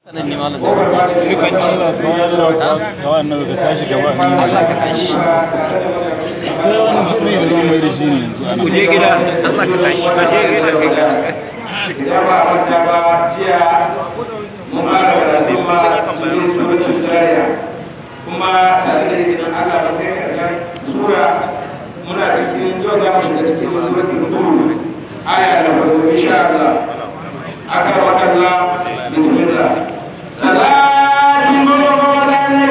sanan ne malam Dukan Allah ga wannan ka tashi gaba ni Allah ka tashi akwai wani mutum da zama mai da shi ne yanzu ana ku je gida Allah ka tashi ka je gida kai ka ya ba manta ba jiya mun fara karatun ma cikin suratul jariya kuma tare da idan Allah ba kai karshen sura muna cikin yau za mu shiga cikin suratul nur aya da farko insha Allah aka wadalla bismillah salatin mawlana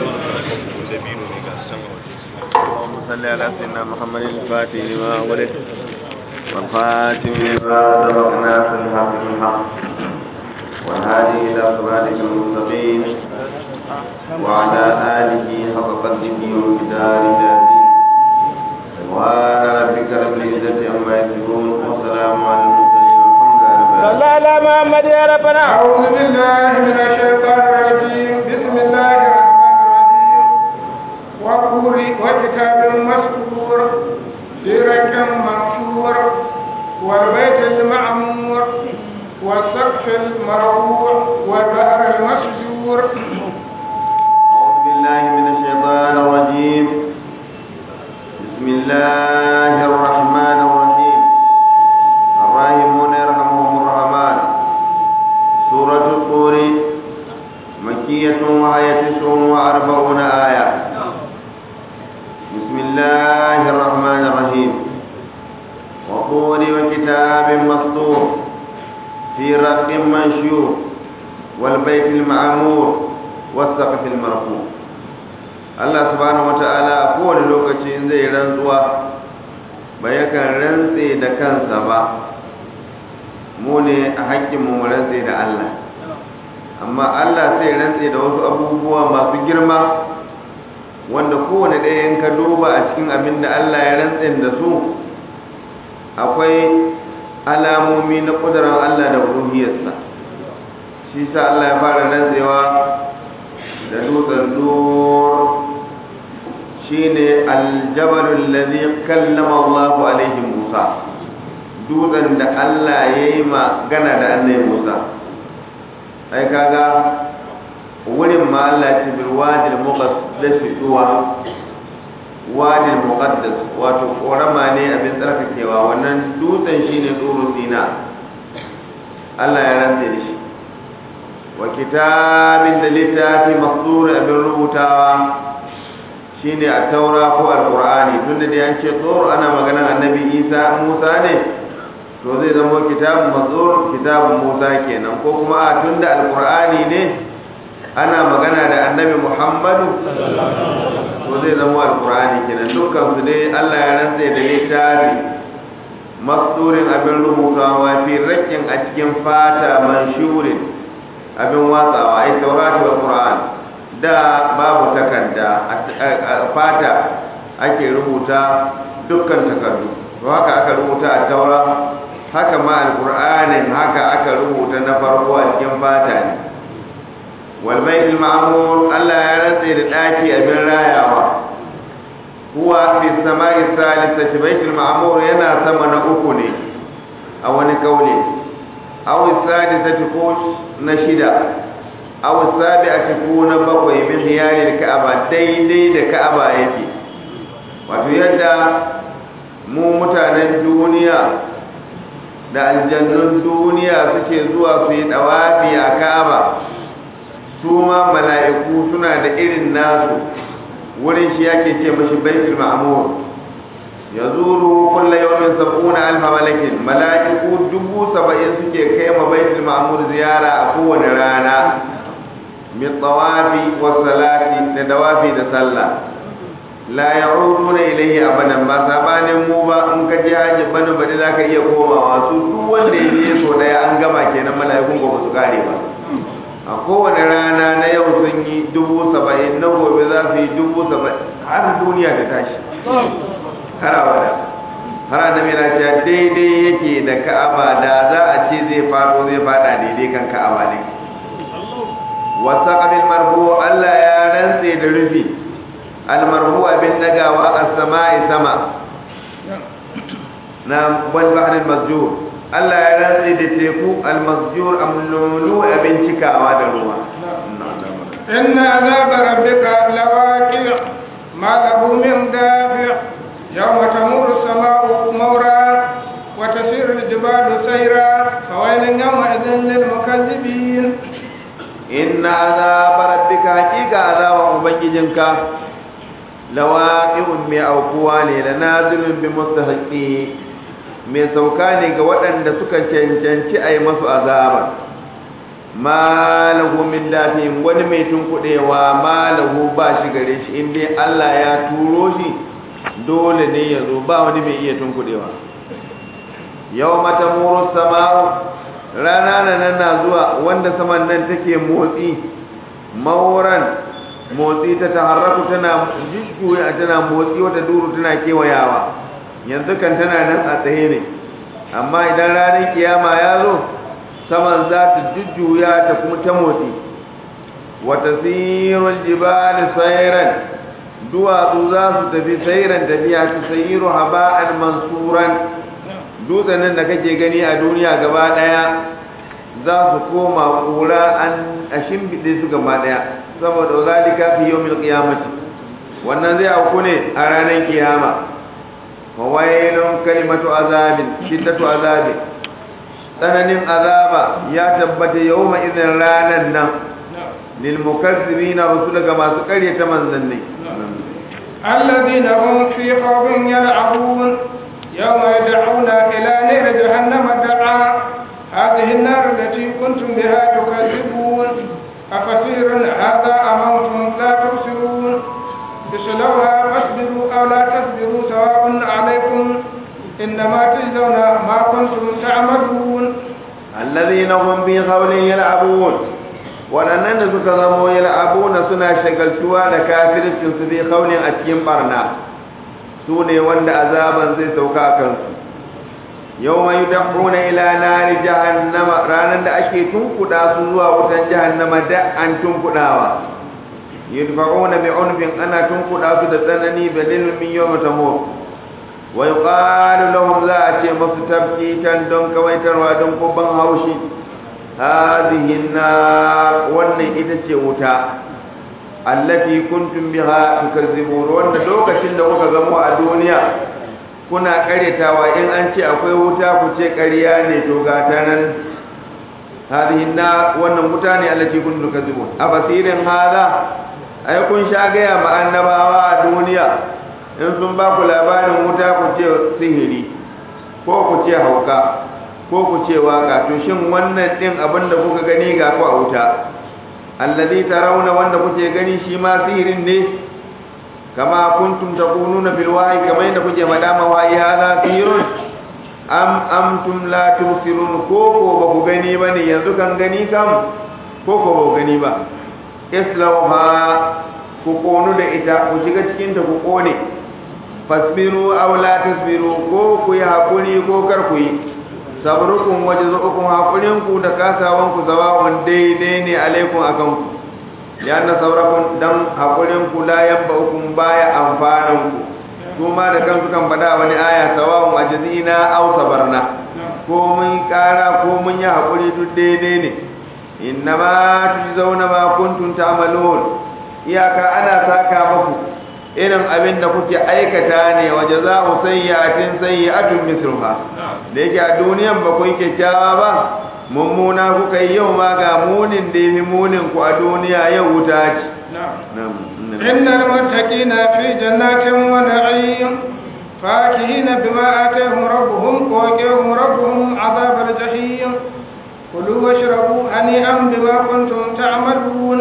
اللهم صل على سيدنا محمد الفاتح لما ولد والخاتم لما سبق ناصر الحق بالحق والهادي الى صراطك المستقيم وعلى اله حق قدره ومقداره العظيم سبحان ربك رب العزه عما يصفون وسلام على المرسلين والحمد لله رب العالمين على محمد يا ربنا أعوذ بالله من الشيطان الرجيم بسم الله الرحمن الرحيم وقول وكتاب مسطور في رك منشور والبيت المعمور والسقف المرفوع والبحر المسجور أعوذ بالله من الشيطان الرجيم بسم الله الرحمن الرحيم الراحمون يرحمهم الرحمن سورة الطور مكية وهي تسع وأربعون آية بسم الله الرحمن الرحيم وطور وكتاب مسطور في رق منشور والبيت المعمور والسقف المرفوع Allah subhanahu wata'ala a kowane lokaci in zai rantsuwa ba yakan rantse da kansa ba mu ne a hakkin mu rantse da Allah amma Allah sai rantse da wasu abubuwa masu girma wanda kowane ɗaya in ka duba a cikin abin da Allah ya rantse da su akwai alamomi na ƙudurar Allah da ruhiyarsa shi sa Allah ya fara rantsewa da dutsen dur shine aljabalul ladhi kallama Allah alaihi Musa dutsen da Allah ya yi magana da annabi Musa ai kaga wurin ma Allah ce bil wadil muqaddas tuwa wadil muqaddas wato korama ne abin tsarkakewa wannan dutsen shine tsoro sina Allah ya rantse da shi wa kitabin da littafi masdur abin rubutawa shine a taura ko alqur'ani tunda da an ce tsoro ana maganar annabi Isa Musa ne to zai zama kitabun masdur kitabun Musa kenan ko kuma a tunda alqur'ani ne ana magana da annabi Muhammadu to zai zama alqur'ani kenan dukkan su dai Allah ya rantsa da littafi masdurin abin rubutawa fi rakin a cikin fata manshurin abin watsawa ai taurati wa qur'an da babu takarda a fata ake rubuta dukkan takardu to haka aka rubuta a taura haka ma alqur'anin haka aka rubuta na farko a cikin fata ne wal baitul ma'mur Allah ya rantse da daki abin rayawa huwa fi samai salisati baitul ma'mur yana sama na uku ne a wani kauli aw sadisati ko na shida aw sabi'ati ko na bakwai min hiyari ka'aba daidai da ka'aba yake wato yadda mu mutanen duniya da aljannun duniya suke zuwa su yi dawafi a ka'aba su ma mala'iku suna da irin nasu wurin shi yake ce mashi baitul ma'mur yazuru kulla yawmin sab'una alfa malakin mala'iku dubu saba'in suke kai ma baitul ma'mur ziyara a kowane rana min tawafi wa salati da dawafi da sallah la ya'uduna ilayhi abadan ba sabanin mu ba in ka je haji bana bade zaka iya komawa su duk wanda ya je so daya an gama kenan mala'ikun ba su kare ba a kowane rana na yau sun yi dubu saba'in na gobe za su yi dubu saba'in har duniya ta tashi har abada har annabi na cewa daidai yake da ka'aba da za a ce zai fado zai fada daidai kan ka'aba ne wasa qabil marbu Allah ya rantse da rufi al marbu abin dagawa as-sama'i sama na wal bahr al masjur Allah ya rantse da teku al masjur amlulu abin cikawa da ruwa إن عذاب ربك لواقع ما له من دافع يوم تمور السماء مورا وتسير الجبال سيرا فويل يومئذ للمكذبين inna azaba rabbika haqiqa azaban ubangijinka lawaqi'un mai aukuwa ne da nazilun bi mustahiqi mai sauka ne ga waɗanda suka cancanci a yi masu azaba ma lahu min dafin wani mai tunkuɗewa ma lahu ba shi gare shi in dai Allah ya turo shi dole ne ya zo ba wani mai iya tunkuɗewa yau mata muru sama'u rana na nan na zuwa wanda saman nan take motsi mauran motsi ta taharraku tana jujjuya tana motsi wata duru tana kewayawa yanzu kan tana nan a tsaye ne amma idan ranar kiyama ya zo saman za ta jujjuya ta kuma ta motsi wata sirul jibali sairan duwatsu za su tafi sairan tafiya su sayiru haba'an mansuran dutsen nan da kake gani a duniya gaba daya za su koma kura an a shimbiɗe su gaba daya saboda zalika fi yawmil qiyamati wannan zai auku ne a ranar kiyama wa wailun kalimatu azabin shiddatu azabin tsananin azaba ya tabbata yawma idan ranan nan lil mukazzibina rusul ga masu karyata manzanni الذين هم في خوض يلعبون يوم يدعون إلى نار جهنم دعا هذه النار التي كنتم بها تكذبون أفسير هذا أموتم لا تبصرون اصلوها فاصبروا أو لا تصبروا سواء عليكم إنما تجزون ما كنتم تعملون الذين هم في قول يلعبون waɗannan da suka zamo yal'abuna suna shagaltuwa da kafircin su bi kaulin a cikin barna su ne wanda azaban zai sauka a kansu yau mai dahuna ila nari jahannama ranar da ake tunkuɗa su zuwa wutan jahannama da an tunkuɗawa yudfa'una bi unfin ana tunkuɗa su da tsanani balil min yawm tamur wa yuqalu lahum za a ce masu tabkitan don kawaitarwa don kubban haushi hadhihi nar wannan ita ce wuta allati kuntum biha tukazzibun wanda lokacin da kuka zamo a duniya kuna karyatawa in an ce akwai wuta ku ce ƙarya ne to ga ta nan hadhihi nar wannan wuta ne allati kuntum tukazzibun a basirin hada ai kun sha gaya ma annabawa a duniya in sun ba ku labarin wuta ku ce sihiri ko ku ce hauka ko ku ce waka to shin wannan din abin da kuka gani ga ku a wuta alladhi tarawna wanda kuke gani shi ma sihirin ne kama kuntum taquluna bil wahyi kama yadda kuke madama wahyi hada sihirun am amtum la tusirun ko ko ba ku gani bane yanzu kan gani kam ko ko ba ku gani ba islauha ku konu da ita ku shiga cikin ta ku kone fasbiru aw la tasbiru ko ku yi hakuri ko kar ku yi sabrukum wa jazukum hakurin ku da kasawan ku zawa'un daidai ne alaikum akan ku ya na saurakum dan hakurin ku la yanba'ukum baya amfanan ku kuma da kansu kan faɗa wani aya sawa'un ajzina aw sabarna ko mun kara ko mun yi hakuri duk daidai ne innama tujzauna ma kuntum ta'malun iyaka ana saka muku irin abin da kuke aikata ne wa jaza'u sayyi'atin sayyi'atun misluha da yake a duniyan ba ku yi kyakkyawa ba mummuna kuka yi yau ma ga munin da yafi munin ku a duniya yau wuta ce إن المتقين في جنات ونعيم فاكهين بما آتاهم ربهم ووقاهم ربهم عذاب الجحيم كلوا واشربوا هنيئا بما كنتم تعملون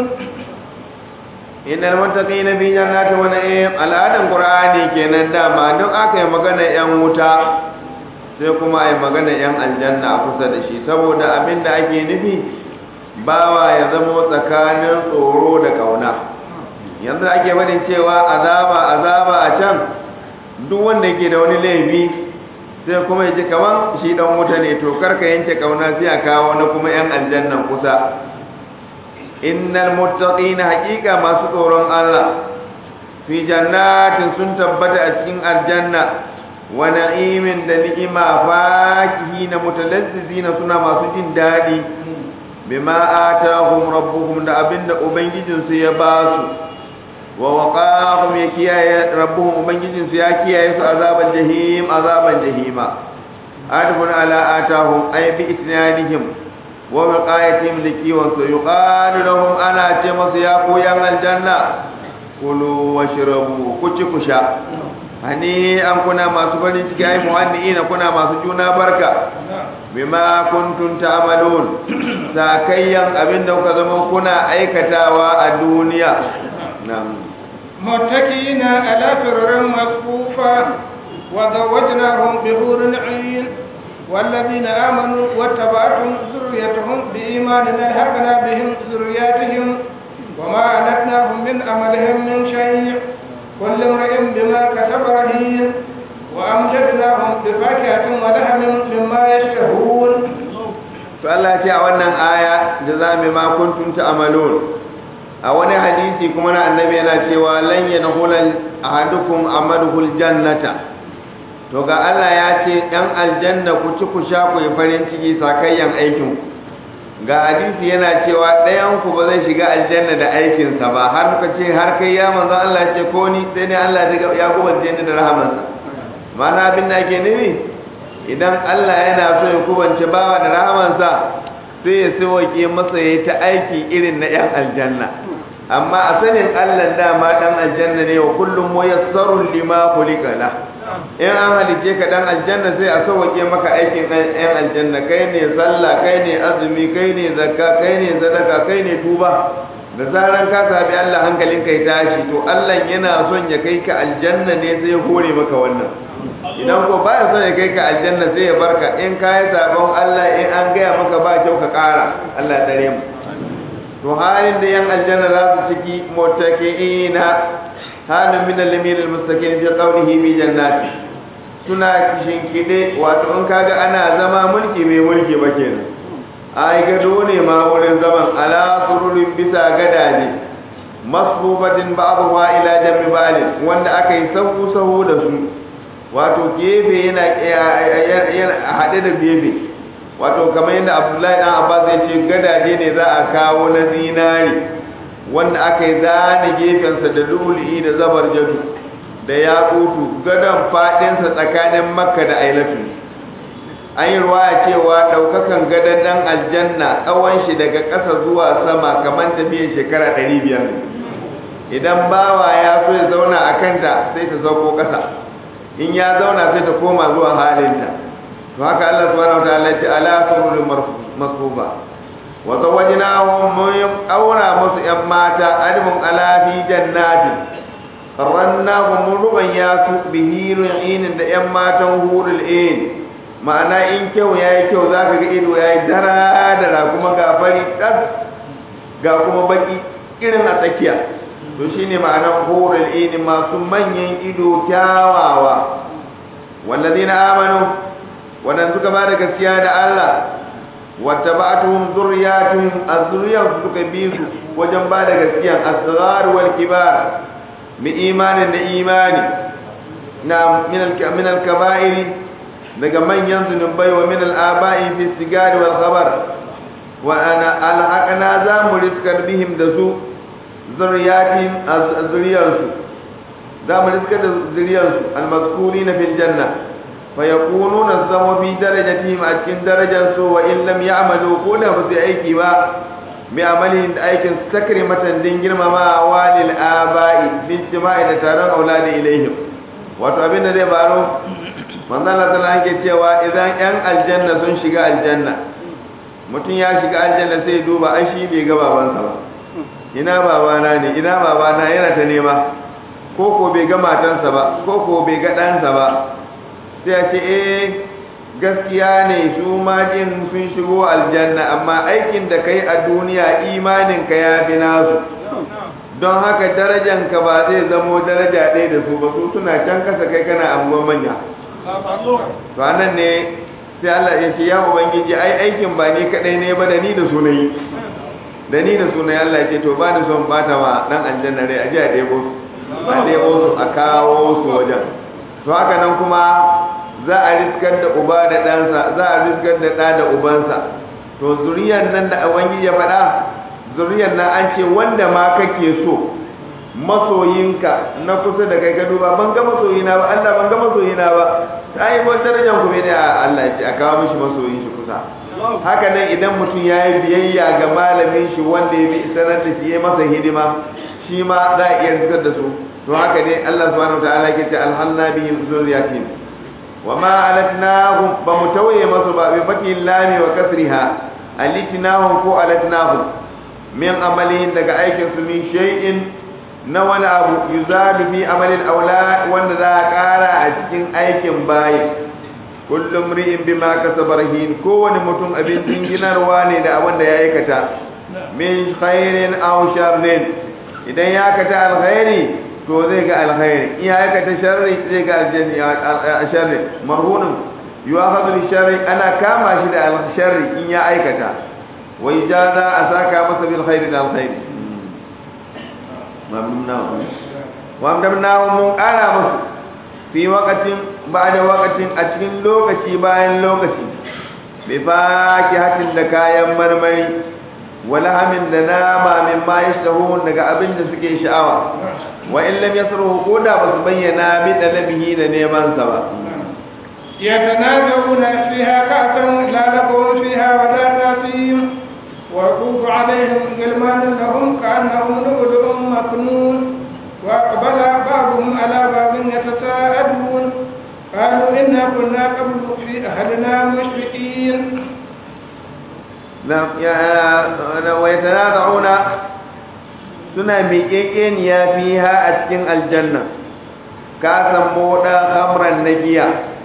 innal muttaqina fi jannati wa na'im al'adan qur'ani kenan dama duk aka yi magana yan wuta sai kuma ai magana yan aljanna a kusa da shi saboda abinda ake nufi bawa ya zama tsakanin tsoro da kauna yanzu ake barin cewa azaba azaba a can duk wanda yake da wani laifi sai kuma ya ji kaman shi dan wuta ne to karka yanke kauna sai a kawo na kuma yan aljannan kusa innal muttaqina haqiqa masu tsoron Allah fi jannatin sun tabbata a cikin aljanna wa na'imin da ni'ima fakihina mutalazzizina suna masu jin dadi bima atahum rabbuhum da abinda ubangijinsu ya ba su wa waqahum ya kiyaye rabbuhum ubangijinsu ya kiyaye su azaban jahim azaban jahima adbun ala atahum ay bi itnanihim wa wiqayatihim likiwan su yuqalu lahum ana ce masu ya ku yan aljanna kulu washrabu ku ci ku sha hani an kuna masu farin ciki ai muhanniina kuna masu juna barka bima kuntum ta'malun sakayyan abinda kuka zama kuna aikatawa a duniya na'am متكئين على فرر مصفوفة وزوجناهم بحور عين والذين آمنوا واتبعتهم ذريتهم بإيمان ألحقنا بهم ذرياتهم وما ألتناهم من عملهم من شيء كل امرئ بما كسب رهين وأمجدناهم بفاكهة ولحم مما يشتهون to Allah ce a wannan aya da za mu ma kuntum ta'malun a wani hadisi kuma na annabi yana cewa lan yanhulal ahadukum amaluhul jannata to ga Allah ya ce dan aljanna ku ci ku sha ku yi farin ciki sakayyan aikin ga hadisi yana cewa ɗayan ku ba zai shiga aljanna da aikinsa ba har muka ce har kai ya manzo Allah ce ko ni sai ne Allah ya gobar aljanna da rahamansa mana abin da ake nufi idan Allah yana so ya kubance bawa da rahamansa sai ya sauke masa ya ta aiki irin na yan aljanna amma a sanin Allah dama dan aljanna ne wa kullum muyassarun lima khuliqa la in an halice ka dan aljanna sai a sauke maka aikin yan aljanna kai ne sallah kai ne azumi kai ne zakka kai ne sadaka kai ne tuba da zaran ka sabi Allah hankalin kai tashi to Allah yana son ya kai ka aljanna ne sai ya hore maka wannan idan ko baya son ya kai ka aljanna sai ya barka in ka yi sabon Allah in an gaya maka ba kyau ka kara Allah ya dare mu to halin da yan aljanna za su ciki muttaqiina halin min al-lamin al-mustaqim fi qawlihi bi jannati suna kishin kide wato in kaga ana zama mulki mai mulki ba kenan ai gado ne ma wurin zaman ala sururin bisa gadaje masbubatin ba'dha ila jambi ba'd wanda aka yi sahu sahu da su wato gefe yana yana hade da gefe wato kamar yadda Abdullahi dan Abbas ya ce gadaje ne za a kawo na zinari wanda aka yi zane gefensa da luli da zabar jadu da yakutu gadon fadinsa tsakanin makka da ailatu an yi ruwaya cewa ɗaukakan gadon ɗan aljanna tsawon shi daga ƙasa zuwa sama kamar tafiyan shekara ɗari biyar idan bawa ya so ya zauna a kanta sai ta sauko ƙasa in ya zauna sai ta koma zuwa halinta to haka Allah subhanahu wa ta'ala ya ce ala sururul masfufa wa zawajnahum mun aura musu yan mata admun ala fi jannatin qarrannahum mun ruban ya su bihirin da yan matan hurul ain ma'ana in kyau ya yi kyau za ka ga ido ya yi dara-dara kuma ga fari ɗas ga kuma baki irin a tsakiya to shi ne ma'anar horar ini masu manyan ido kyawawa wallazi na amanu waɗanda suka ba da gaskiya da Allah wata ba tuhum zuriyatun a zuriyarsu suka bi su wajen ba da gaskiya asrar wal kibar mi imanin da imani na min al-kaba'iri daga manyan zunubai wa min al'aba'i fi sigari wal khabar wa ana alhaqna za mu riskar bihim da su zuriyatin zuriyarsu za mu riskar da zuriyarsu almazkurina fil janna fa yakununa zama fi darajatihim a cikin darajar su wa in lam ya'malu ko da ba su aiki ba bi amalin da aikin takrimatan din girmama walil aba'i bil jima'i da taron auladi ilaihim wato abin da zai baro manzon Allah sallallahu alaihi cewa idan yan aljanna sun shiga aljanna mutum ya shiga aljanna sai ya duba ai shi bai ga babansa ba ina babana ne ina babana yana ta nema ko ko bai ga matansa ba ko ko bai ga ɗansa ba sai ya ce eh gaskiya ne su ma din sun shigo aljanna amma aikin da kai a duniya imanin ka ya fi nasu don haka darajanka ba zai zamo daraja ɗaya da su ba su suna can kasa kai kana abubuwan manya to anan ne sai Allah ya ce ya ubangiji ai aikin ba ni kadai ne ba da ni da sunayi da ni da sunayi Allah ya ce to ba ni son bata ma dan aljanna rai a ji a ɗebo su a ɗebo su a kawo su wajen to haka nan kuma za a riskar da uba da ɗansa za a riskar da ɗa da ubansa to zuriyar nan da ubangiji ya faɗa zuriyar nan an ce wanda ma kake so masoyinka na kusa da kai ka duba ban ga masoyina ba Allah ban ga masoyina ba ai ban darajar ku ne a Allah ya ce a kawo mishi masoyin shi kusa haka nan idan mutum ya yi biyayya ga malamin shi wanda ya bi sanar da shi ya masa hidima shi ma za a iya riskar da su to haka ne Allah subhanahu wa ta'ala ke ce alhanna bihim zurriyatin wa ma alatnahum ba mu tawaye masu ba bi fatin lami wa kasriha alitnahum ko alatnahum min amalin daga aikin su min shay'in na wani abu yuzadu fi amalin aula wanda za a kara a cikin aikin bayi kullum ri'in bima kasaba rahin kowane mutum abin jinginarwa ne da abin da ya aikata min khairin aw sharrin idan ya aikata alkhairi to zai ga alkhairi in ya aikata sharri zai ga aljanna sharri marhunun yu'akhadhu bi sharri ana kama shi da sharri in ya aikata wa ijaza asaka masa bil khairi da alkhairi mamnunnahu wa amdamnahu mun kara musu fi waqatin ba'da waqatin a cikin lokaci bayan lokaci bi fakihatin da kayan marmari wala hamin da nama min ma yashtahu daga abin da suke sha'awa wa in lam yasruhu ko da ba su bayyana bi dalabihi da neman sa ba يتنازعون فيها كأسا لا لكم فيها ولا تأثيم ويطوف عليهم غلمان لهم كأنهم لؤلؤ مكنون وأقبل بعضهم على بعض يتساءلون قالوا إنا كنا قبل في أهلنا مشفقين ويتنازعون suna miƙeƙeniya fiha a cikin aljanna ka san moɗa hamran na giya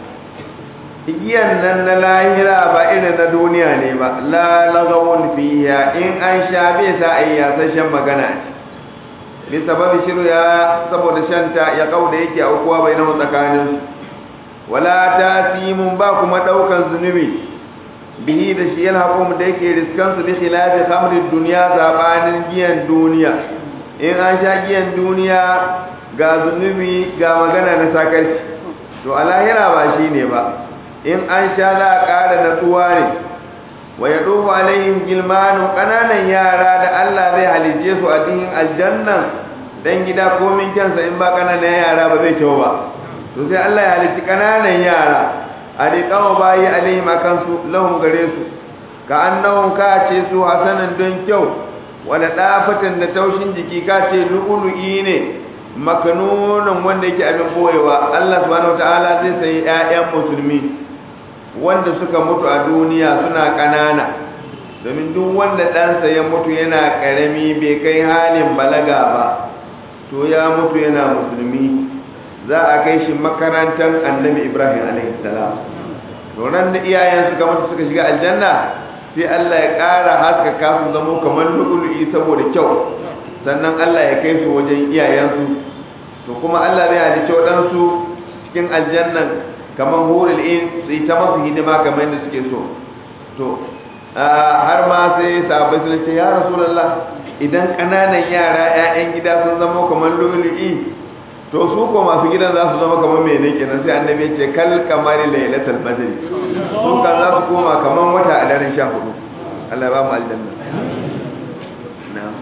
giyan nan na lahira ba irin na duniya ne ba la lagawun fiha in an sha bai sa a yi yasashen magana bi sababi shiru ya saboda shanta ya kauda yake aukuwa bai na tsakanin wala tasimun ba kuma ɗaukan zunubi bihi da shi yana hukum da yake riskan su bi khilafi khamrin duniya zabanin giyan duniya in an sha giyan duniya ga zunubi ga magana na sakarci to a lahira ba shi ne ba in an sha za a ƙara natsuwa ne wa ya ɗofa alayhim gilmanu ƙananan yara da Allah zai halice su a cikin aljannan dan gida komin kyansa in ba ƙananan yara ba zai kyau ba to sai Allah ya halici ƙananan yara a riƙawa bayi alaihim a kansu lahun gare su ka annahun ka ce su hasanan don kyau wani ɗafatan da taushin jiki ka ce lu'ulu'i ne makanunan wanda yake abin boyewa Allah subhanahu ta'ala zai sayi 'ya'yan musulmi wanda suka mutu a duniya suna ƙanana domin duk wanda ɗansa ya mutu yana ƙarami bai kai halin balaga ba to ya mutu yana musulmi za a kai shi makarantar annabi ibrahim alaihissalam doron da iyayen suka mutu suka shiga aljanna sai allah ya ƙara haskaka su zamo kamar lu'ulu'i saboda kyau sannan allah ya kai su wajen iyayensu to kuma allah zai halicci waɗansu cikin aljannan kamar hurul in su yi ta masu hidima kamar yadda suke so to har ma sai sahabbai sun ce ya rasulullah idan ƙananan yara 'ya'yan gida sun zama kamar lu'ulu'i to su ko masu gidan za su zama kamar mene kenan sai annabi ya ce kal kamari lailatul badr su kan za su koma kamar wata a daren 14 Allah ya ba mu aljanna na'am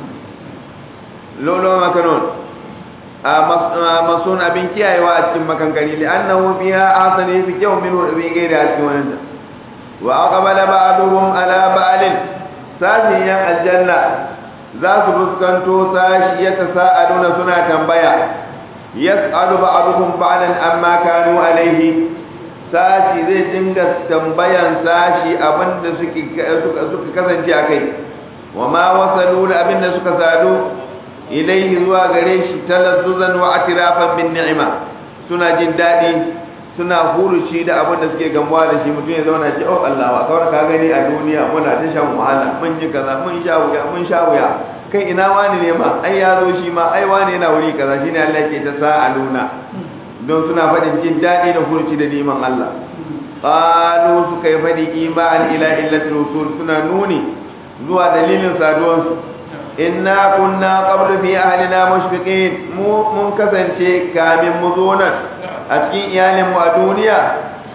lolo makanon a masun abin kiyayewa a cikin makankari li annahu fiha asani fi kyau min bi gaida a cikin wannan wa aqbala ba'duhum ala ba'alin sashin yan aljanna za su fuskanto sashi ya tasa'aluna suna tambaya yas'alu ba'duhum ba'dan amma kanu alaihi sashi zai dinga tambayan sashi abinda suke suka kasance akai wa ma wasalu da abinda suka sadu ilaihi zuwa gare shi talazzuzan wa atirafan bin ni'ima suna jin dadi suna huruci da abinda suke gamuwa da shi mutum ya zauna ce oh Allah wa kawar ka gani a duniya muna ta shan wahala mun ji kaza mun sha wuya mun sha wuya kai ina wani ne ma ai ya zo shi ma ai wani yana wuri kaza shine Allah ke ta sa'aluna don suna faɗin jin daɗi da hurci da neman Allah qalu suka yi faɗi iman ila illatil usul suna nuni zuwa dalilin saduwan su inna kunna qablu fi ahlina mushfiqin mu mun kasance kamin mu zo nan a cikin iyalin mu a duniya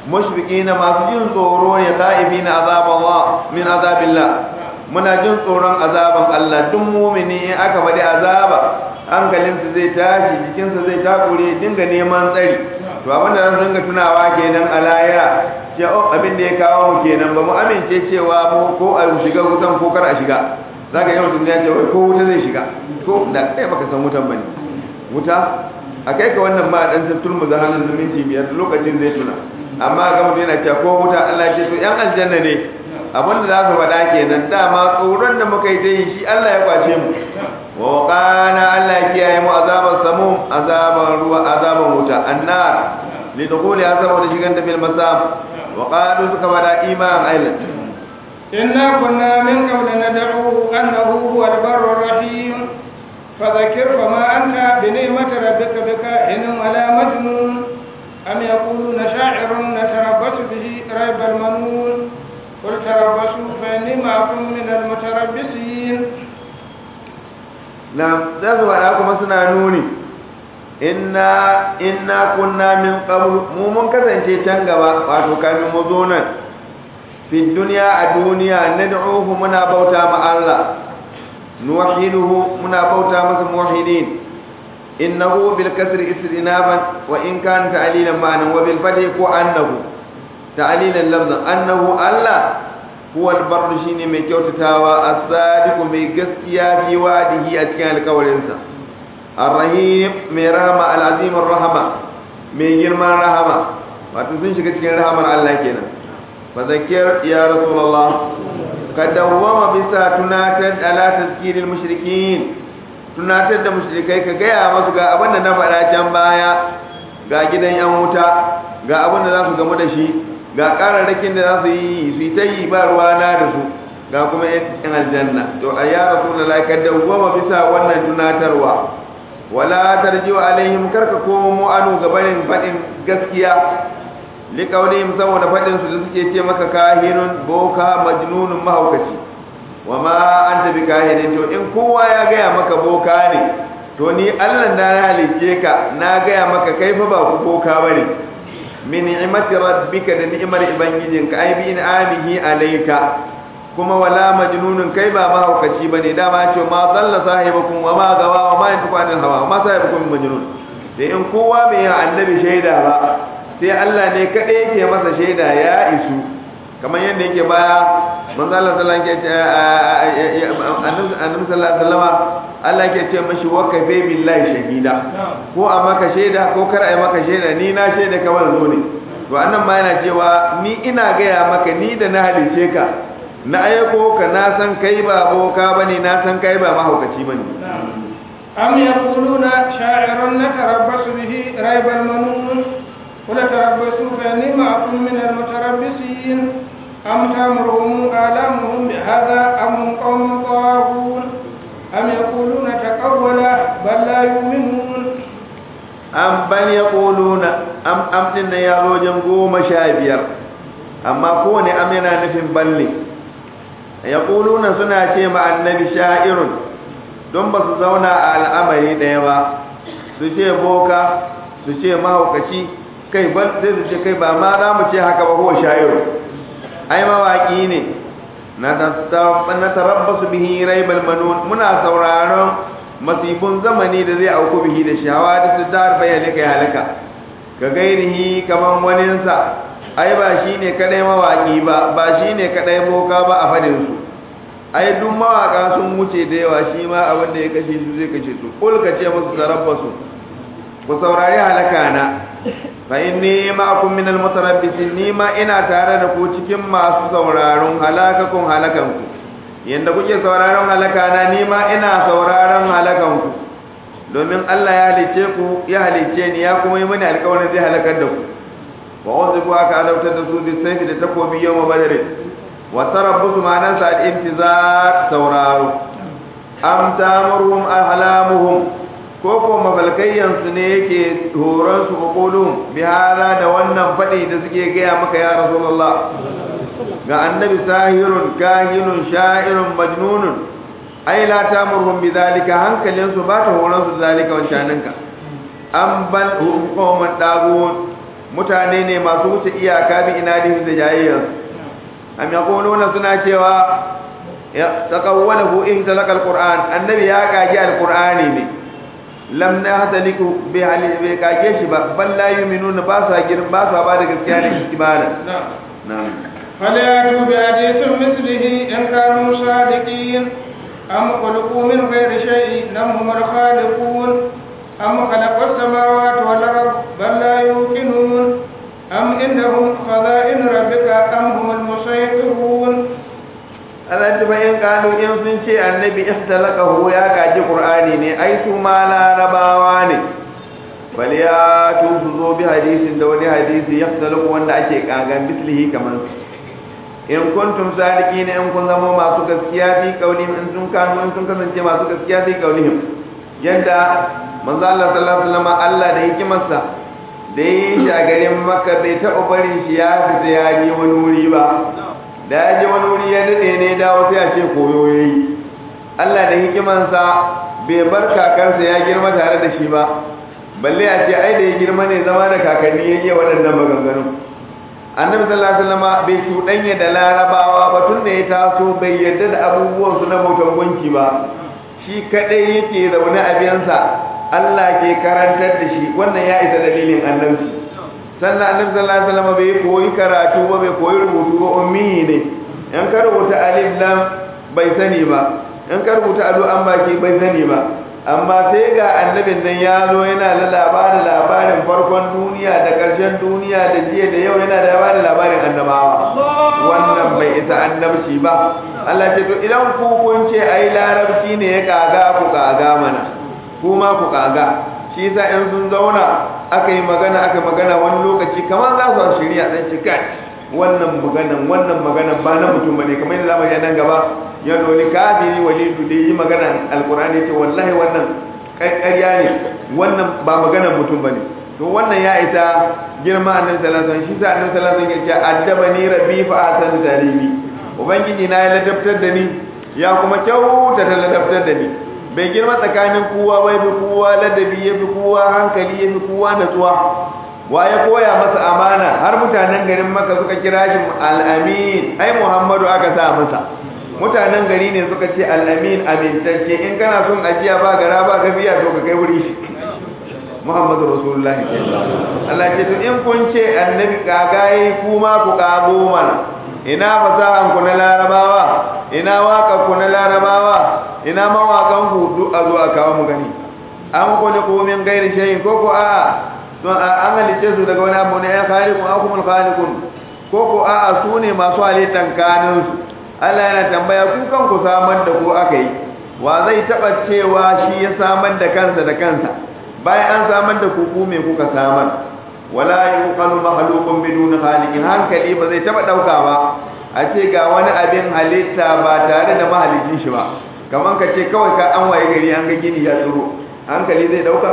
mushfiqina masu jin tsoro ne khaifina azaballah min azabillah muna jin tsoron azaban Allah duk mumini in aka faɗi azaba hankalinsa zai tashi jikinsa zai takure dinga neman tsari to abin da zan dinga tunawa kenan a lahira ce oh abin da ya kawo mu kenan ba mu amince cewa mu ko a shiga wutan ko kar a shiga zaka yi mutum ya ce wai ko wuta zai shiga ko da kai baka san wutan bane wuta a kai ka wannan ma dan tattul mu zahanin zumunci biyar lokacin zai tuna amma ga mutum yana cewa ko wuta Allah ce to yan aljanna ne abinda za su faɗa kenan dama tsoron da muka yi ta yi shi Allah ya kwace mu wa qana Allah ya kiyaye mu azaban samum azaban ruwa azaban wuta annar li dukhuli azaba da shigan da bil masam wa qalu suka faɗa iman ailan إنا كنا من قبل ندعوه أنه هو البر الرحيم فذكر فما أنت بنعمة ربك بكاهن ولا مجنون أم يقولون شاعر نتربص به ريب المنون قل تربصوا فإني معكم من المتربصين na za su faɗa kuma suna nuni inna inna kunna min qabl mu mun kasance can gaba wato kamin mu zo nan fi dunya a duniya nad'uhu muna bauta ma Allah nuwahiduhu muna bauta masa muwahidin innahu bil kasri istinaban wa in kan ta'lilan ma'nan wa bil fathi ko annahu ta'lilan lafzan annahu Allah huwa al-barru shine mai kyautatawa as-sadiqu mai gaskiya fi wadihi a cikin alƙawarinsa ar-rahim mai rahama al-azim ar-rahama mai girman rahama wato sun shiga cikin rahamar Allah kenan fa zakir ya rasulullah ka dawwama bisa tunatar ala tazkiril mushrikin tunatar da mushrikai ka gaya masu ga abin da na faɗa can baya ga gidan yan wuta ga abin da za su gamu da shi ga kararrakin da za su yi su yi ta yi ba ruwa na da su ga kuma yan aljanna to a ya rasu da laika dawwama bisa wannan tunatarwa wala tarjiwa alaihim karka komo anu gabanin faɗin gaskiya liƙaunihim saboda faɗin su da suke ce maka kahinun boka majnunun mahaukaci wa ma an tafi kahinin to in kowa ya gaya maka boka ne to ni allah na halicce ka na gaya maka kai fa ba ku boka bane min ni'mati rabbika da ni'mar ubangijinka ai bi in'amihi alayka kuma wala majnunun kai ba mahaukaci bane dama ce ma dalla sahibukum wa ma gawa wa ma yantiqu anil hawa ma sahibukum majnun sai in kowa bai yi annabi shaida ba sai Allah ne kadai yake masa shaida ya isu kamar yadda yake baya manzo Allah sallallahu alaihi wasallam annabi sallallahu alaihi wasallam Allah yake ce mashi wa kafe billahi shahida ko a maka shaida ko kar a maka shaida ni na shaida ka wannan ne to annan ma yana cewa ni ina gaya maka ni da na halice ka na aiko ka na san kai ba boka bane na san kai ba mahaukaci bane أم يقولون شاعر نتربص به ريب المنون قل تربصوا فإني معكم من المتربصين أم تأمرهم آلامهم بهذا أم هم قوم طاغون أم يقولون تقوله بل لا يؤمنون am bal yaquluna am am din nan ya zo wajen goma sha biyar amma kowane am yana nufin balle yaquluna suna ce ma annabi sha'irun don ba su zauna a al'amari ɗaya ba su ce boka su ce mahaukaci kai ban sai su ce kai ba ma za mu ce haka ba ko sha'iru ai mawaki ne na tarabbasu bihi raibal manun muna sauraron masifun zamani da zai auku bihi da shawa da su dar bayyana kai halaka ka gairihi kaman waninsa ai ba shine kadai mawaki ba ba shine kadai boka ba a fadin su ai duk mawaka sun wuce da yawa shi ma abin da ya kashe su zai kashe su kul ka ce musu tarabbasu ku saurari halaka na fa inni ma'akum min al-mutarabbisin ni ma ina tare da ku cikin masu sauraron halakakun halakanku yanda kuke sauraron halaka na ni ma ina sauraron halakanku domin Allah ya halice ku ya halice ni ya kuma yi mani alƙawarin zai halakar da ku wa uzibu aka adautar da su bi sayfi da takobi yawma badr wa tarabbusu ma'anan sa al-intizar sauraro am tamuruhum ahlamuhum ko ko mafalkayyansu ne yake horon su kokolun bi hada da wannan fadi da suke gaya maka ya rasulullah ga annabi sahirun kahinun sha'irun majnunun ai la tamurhum bi zalika hankalin su ba ta horon su zalika wancaninka an bal hukuman dagun mutane ne masu wuce iyaka bi inadihim da jayayyar am yaquluna suna cewa ya taqawwalahu in talaka alquran annabi ya kage alqurani ne lam nahtaliku bi hali bi kage shi ba bal la yu'minuna ba sa girin ba sa ba da gaskiya ne istibana na'am فليأتوا بحديث مثله إن كانوا صادقين أم خلقوا من غير شيء أم هم الخالقون أم خلقوا السماوات والأرض بل لا يوقنون أم إنهم خزائن ربك أم هم المسيطرون Allah ta bayan kanu in sun ce annabi ihtalaqahu ya kaji qur'ani ne ai su ma larabawa ne bal ya tu su zo bi hadisin da wani hadisi ihtalaqu wanda ake kagan bislihi kaman in kuntum sadiqina in kun zama masu gaskiya fi qaulihim in sun kanu in sun kasance masu gaskiya fi qaulihim yadda manzo Allah sallallahu alaihi wasallam Allah da hikimarsa da yi shi a garin Makka bai taɓa barin shi ya fita ya je wani wuri ba da ya je wani wuri ya daɗe ne dawo sai a ce koyo ya yi Allah da hikimansa bai bar kakarsa ya girma tare da shi ba balle a ce ai da ya girma ne zama da kakanni ya yi waɗannan maganganu annabi sallallahu alaihi wasallam bai cuɗanya da larabawa ba tun da ya taso bai yarda da abubuwan su na bautan gunki ba shi kadai yake zaune a biyansa Allah ke karantar da shi wannan ya isa dalilin annabi sannan annabi sallallahu alaihi wasallam bai koyi karatu ba bai koyi rubutu ba ummi ne in ka rubuta alif lam bai sani ba in ka rubuta ado an baki bai sani ba amma sai ga annabin nan ya zo yana da labarin labarin farkon duniya da ƙarshen duniya da jiya da yau yana da labarin labarin annabawa wannan bai isa annabci ba Allah ce to idan ku kun ce ai larabci ne ya kaga ku kaga mana kuma ku kaga shi yasa in sun zauna aka yi magana aka magana wani lokaci kamar za su shirya dan ci kai wannan maganan wannan maganan ba na mutum bane kamar yadda zamu yi nan gaba ya dole kafiri walidu da yi magana alqur'ani ce wallahi wannan ƙarya ne wannan ba maganan mutum bane to wannan ya isa girma annabi sallallahu alaihi wasallam shi sa annabi sallallahu alaihi wasallam ya ce addabani rabbi fa asan taribi ubangiji na ya ladabtar da ni ya kuma kyauta ta ladabtar da ni bai girma tsakanin kowa bai fi kowa ladabi ya fi kowa hankali ya fi kowa natsuwa wa ya koya masa amana har mutanen garin maka suka kira shi al'amin ai muhammadu aka sa masa mutanen gari ne suka ce al'amin amintacce in kana son ajiya ba gara ba ka biya to ka kai wuri shi muhammadu rasulullahi Allah ce to in kun ce annabi kagaye kuma ku kago mana ina fasahan ku na larabawa ina waka ku na larabawa ina mawakan ku duk a zo a kawo mu gani an kone ko min gairi shayin ko ko a to an halice su daga wani abu ne ya khaliqun aw kumul khaliqun ko ko a su ne masu halittan kanin su Allah yana tambaya ku kan ku samar da ku aka yi wa zai taba cewa shi ya samar da kansa da kansa bayan an samar da ku ku me kuka samar wala yuqalu makhluqun bidun khaliqin hankali ba zai taba dauka ba a ce ga wani abin halitta ba tare da mahalicin shi ba kaman ka ce kawai ka an waye gari an ga gini ya tsoro hankali zai dauka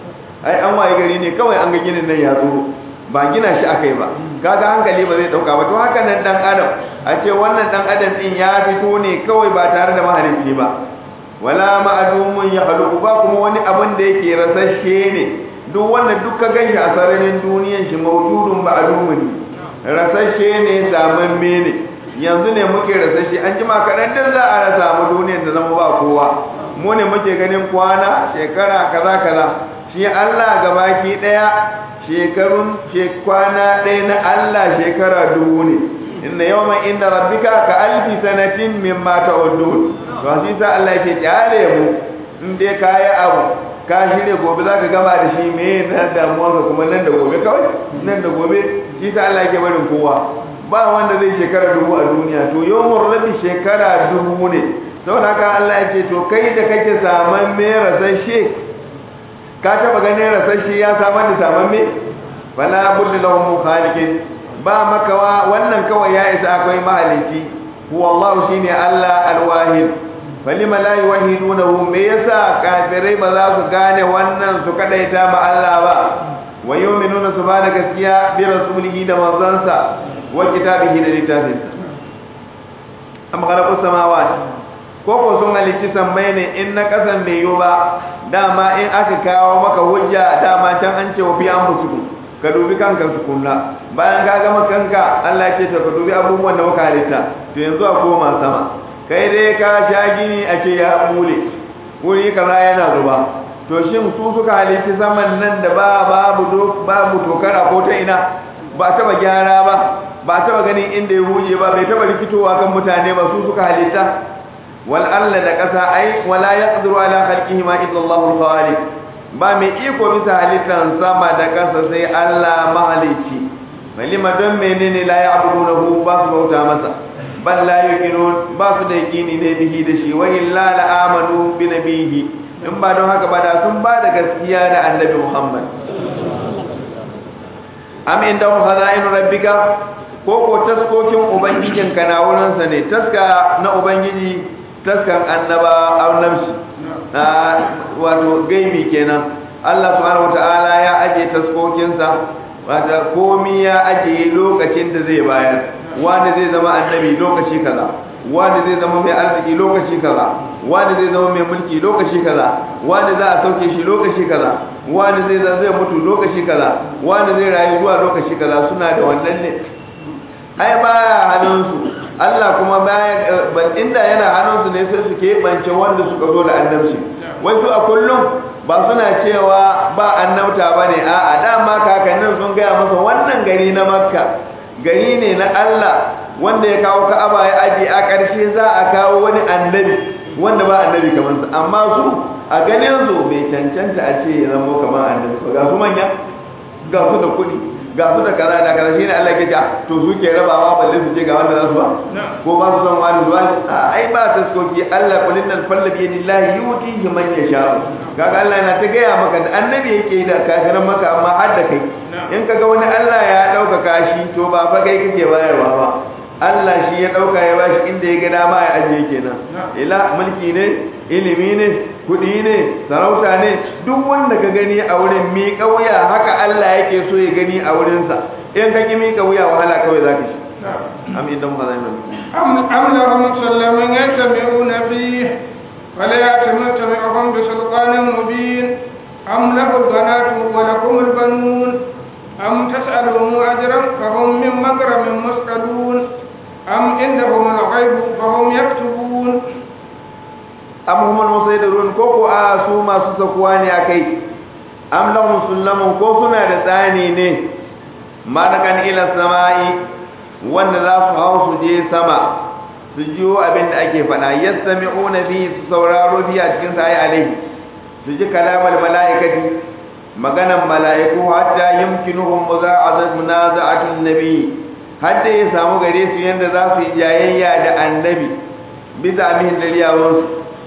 ai an waye gari ne kawai an ga ginin nan ya tsoro ba gina shi akai ba kaga hankali ba zai dauka ba to haka nan dan adam a ce wannan dan adam din ya fito ne kawai ba tare da mahalicci ba wala ma'adumun ya halu ba kuma wani abin da yake rasashe ne duk wanda duka ganshi a sararin duniyan shi mawjudun ma'lumun rasashe ne zamamme ne yanzu ne muke rasashe an jima kaɗan din za a rasa mu duniyar da zama ba kowa mu ne muke ganin kwana shekara kaza kaza shi Allah gabaki daya shekarun kwana ɗaya na Allah shekara dubu ne inna yawman inda rabbika ka alfi sanatin mimma ta'udun to shi sa Allah yake kyale mu in dai kai abu ka shirye gobe zaka gama da shi me na damuwa ka kuma nan da gobe kawai nan da gobe shi sa Allah yake barin kowa ba wanda zai shekara dubu a duniya to yawmur rabbi shekara dubu ne saboda haka Allah yake to kai da kake saman me rasashe ka taba ganin rasashe ya samar da saman me fala budda lahum khaliqin ba makawa wannan kawai ya isa akwai mahalici huwa Allah shine Allah alwahid falima la yuwahidunahu me yasa kafirai ba za su gane wannan su kadaita ma Allah ba wa yu'minuna su ba da gaskiya bi rasulihi da manzansa wa kitabihi da littafinsa am khalaqus samawati ko ko sun halicci sammai ne in na kasan bai yi ba dama in aka kawo maka hujja dama can an ce wa fi an fusuku ka dubi kanka tukunna bayan ka gama kanka Allah ya ce to ka dubi abubuwan da muka halitta to yanzu a koma sama kai dai ka sha gini a ce ya bule wuri kaza yana zuba to shin su suka halitta saman nan da ba babu babu tokara ko ta ina ba taba gyara ba ba taba ganin inda ya huje ba bai taba rikitowa kan mutane ba su suka halitta wal alla da kasa ai wala yaqdiru ala khalqihi ma illa Allahu al-khaliq ba mai iko bisa halittan sama da kasa sai Allah mahalici malima don menene la ya'budunahu ba su bauta masa bal la yuqinun ba su da yaqini ne bihi da shi wa illa la amanu bi nabihi in ba don haka ba da sun ba da gaskiya da annabi Muhammad am inda khaza'in rabbika ko ko taskokin ubangijin ka na wurin sa ne taska na ubangiji taskan annaba annabci wato gaibi kenan Allah subhanahu wataala ya aje taskokin sa wata komi ya aje lokacin da zai bayar wanda zai zama annabi lokaci kaza wanda zai zama mai arziki lokaci kaza wanda zai zama mai mulki lokaci kaza wanda za a sauke shi lokaci kaza wanda zai zai mutu lokaci kaza wanda zai rayu zuwa lokaci kaza suna da wannan ne ai baya hannunsu Allah kuma baya ban inda yana hannunsu ne sai su keɓance wanda suka zo da annabci wai su a kullum ba suna cewa ba annabta ba ne a'a dama kakannin sun gaya masa wannan gari na makka gari ne na Allah wanda ya kawo ka'aba ya aje a ƙarshe za a kawo wani annabi wanda ba annabi kamar sa amma su a ganin su bai cancanta a ce ya zama kamar annabi ba ga su manya ga su da kuɗi ga su da kaza da kaza shine Allah ke ta to su ke rabawa balle su ce ga wanda za su ba ko ba su son wani zuwa ai ba taskoki Allah kulin nan falla bi yadillahi yutihi man yasha kaga Allah yana ta gaya maka da annabi yake da kafiran maka amma har da kai in kaga wani Allah ya dauka kashi to ba fa kai kake bayarwa ba Allah shi ya dauka ya bashi inda ya ga dama ya ajiye kenan ila mulki ne ilimi ne kudi ne sarauta ne duk wanda ka gani a wurin mi kauya haka Allah yake so ya gani a wurin sa in ka ki mi kauya wahala kawai zaka shi am idan ba zai mai am am lahum sallamun yattabi'una fihi fala yatami'uhum bi sultanin mubin am lahu banatu wa lakum al-banun am tas'aluhum ajran fahum min makramin musqalun أم عندهم الغيب فهم يكتبون أم هم المسيدرون كوكو آسو ما سسكواني أكي أم لهم سلم كوكونا دتاني ني ما نكن إلى السماء wanda za su hau su je sama su jiyo abin da ake faɗa yastami'una bi su sauraro bi a cikin sa ayi alaihi su ji kalamar mala'ikati maganan mala'iku hatta yumkinuhum muza'azat munaza'atin nabi har da ya samu gare su yadda za su yi jayayya da annabi bisa mihin daliyawansu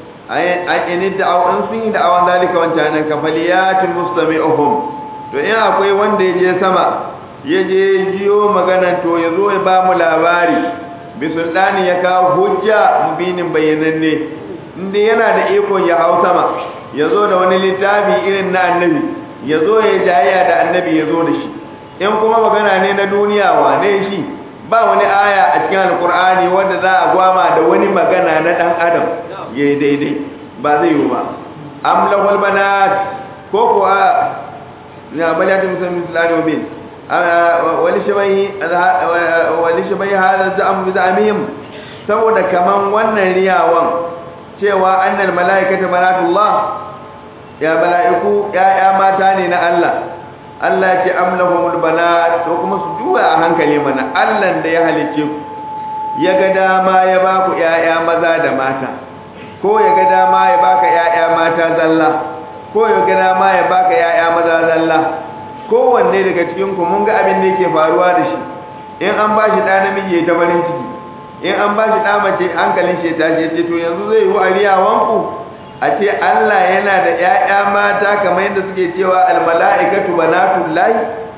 an ini da'awan sun yi da'awan zalika wancan nan kafaliyatin mustami'uhum to in akwai wanda ya je sama ya je jiyo maganan to ya zo ya ba mu labari bi sultani ya kawo hujja mubinin bayyananne inda yana da ikon ya hau sama ya zo da wani littafi irin na annabi ya zo ya jayayya da annabi ya zo da shi in kuma magana ne na duniya wane shi ba wani aya a cikin alkur'ani wanda za a gwama da wani magana na dan adam ya yi daidai ba zai yi ba am lahul banat ko ko a ya balatu musamman islami bin wani shabai wani shabai hada za'am bi za'amihim saboda kaman wannan riyawan cewa annal malaikata banatullah ya mala'iku ya mata ne na Allah Allah ya ce amlahumul banat to kuma su duba a hankali mana Allah da ya halice ku ya ga dama ya ba ku ƴaƴa maza da mata ko ya ga dama ya baka ƴaƴa mata zalla ko ya ga dama ya baka ƴaƴa maza zalla kowanne daga cikin ku mun ga abin da yake faruwa da shi in an ba shi ɗa namiji ya ta farin ciki in an ba shi ɗa mace hankalin shi ya tashi ce to yanzu zai yi wa ariyawanku a ce Allah yana da ‘ya'ya mata kamar yadda suke cewa almala'ikatu banatun layi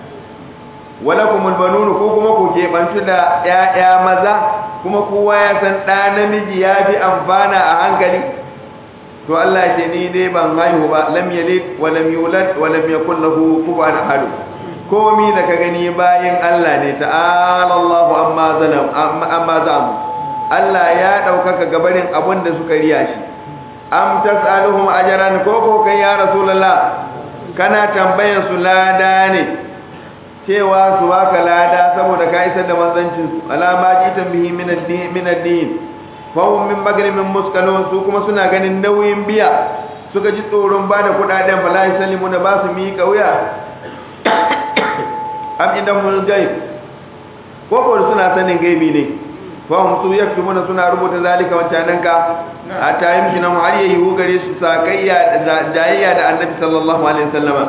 wala kuma banunu ko kuma ku keɓantu da ‘ya'ya maza kuma kowa ya san ɗa namiji ya fi amfana a hankali to Allah ce ni dai ban haihu ba lam yalid wa lam yulad wa lam yakul lahu kufuwan ahad komi da ka gani bayin Allah ne ta'ala Allahu amma zalam amma zamu Allah ya ɗaukaka gabarin abin da suka riya shi am tas'aluhum ajran ko ko kai ya rasulullah kana tambayan su lada ne cewa su baka lada saboda ka isar da manzancin su alama jitan bihi min ad-din min ad-din fa hum min magrimin muskalun su kuma suna ganin nauyin biya suka ji tsoron ba da kudaden fa la yusallimu da ba su miƙa wuya am idan mun gaib ko ko suna sanin gaibi ne fa hum su yaktubuna suna rubuta zalika wancanan ka hatta yimkina har yayi hu gare su sakayya da jayayya da annabi sallallahu alaihi wasallama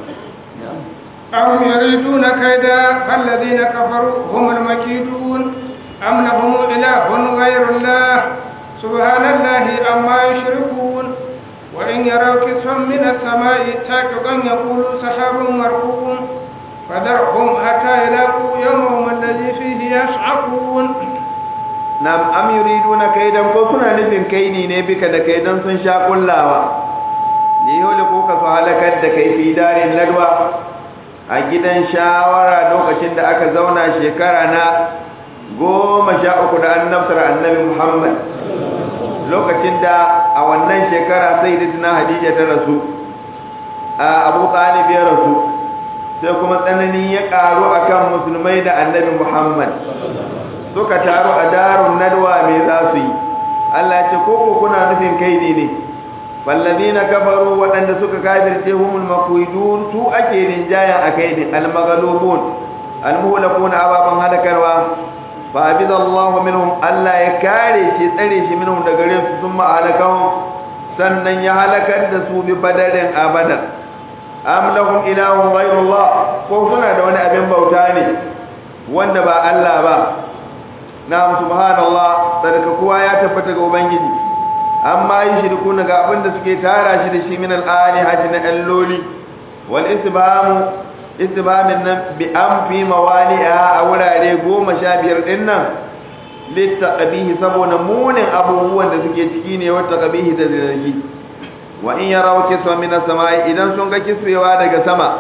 أم يريدون كيدا فالذين كفروا هم المكيدون أم لهم إله غير الله سبحان الله أما يشركون وإن يروا كسفا من السماء ساقطا يقولوا سحاب مركوم فذرهم حتى يلاقوا يومهم الذي فيه يصعقون nam am yuriduna kaidan ko suna nufin kaini ne bika da kaidan sun sha kullawa li yole ko ka su halakar da kai fi darin ladwa a gidan shawara lokacin da aka zauna shekara na goma sha uku da annabtar annabi muhammad lokacin da a wannan shekara sai da hadija ta rasu a abu talib ya rasu sai kuma tsananin ya karu akan musulmai da annabi muhammad suka taru a darun nadwa me za su yi Allah ce koko kuna nufin kaidi ne fallazina kafaru waɗanda suka kafirce humul makuidun su ake rinjaya a kaidin almagalubun almuhlakuna ababan halakarwa fa abiza Allah minhum Allah ya kare shi tsare shi minhum daga gare su sun ma'alakahum sannan ya halakar da su bi badarin abadan am lahum ilahun ghayrullah ko suna da wani abin bauta ne wanda ba Allah ba na'am subhanallah sadaka kowa ya tabbata ga ubangiji amma yi shirku ga abin da suke tara shi da shi min al-alihati na alloli wal isbamu isbamin nan bi an fi mawali'a a wurare goma sha biyar din nan littaqabihi saboda munin abubuwan da suke ciki ne wata qabihi da zargi wa in yaraw kiswa min as-sama'i idan sun ga kiswewa daga sama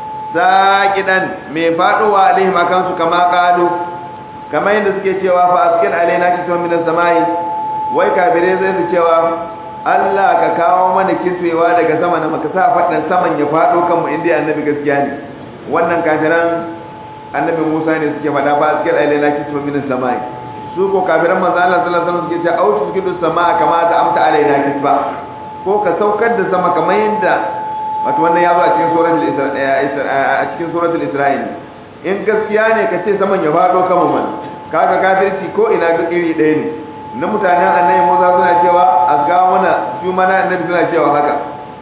saqidan mai faduwa alaihim akan su kama qalu kamar yadda suke cewa fa askin alaina kiswa min as-samai wai kafirai zai su cewa Allah ka kawo mana kiswewa daga sama na maka sa fadan saman ya fado kanmu inda annabi gaskiya ne wannan kafiran annabi Musa ne suke fada fa askin alaina kiswa min as-samai su ko kafiran manzo Allah sallallahu alaihi wasallam suke cewa autu tuskidu samaa kama ta amta alaina kisba ko ka saukar da sama kamar yadda wato wannan ya zo a cikin suratul isra a cikin suratul isra'il in gaskiya ne ka ce saman ya faɗo kama man kaga kafirci ko ina duk iri ɗaya ne na mutanen annabi Musa suna cewa azga mana su mana annabi suna cewa haka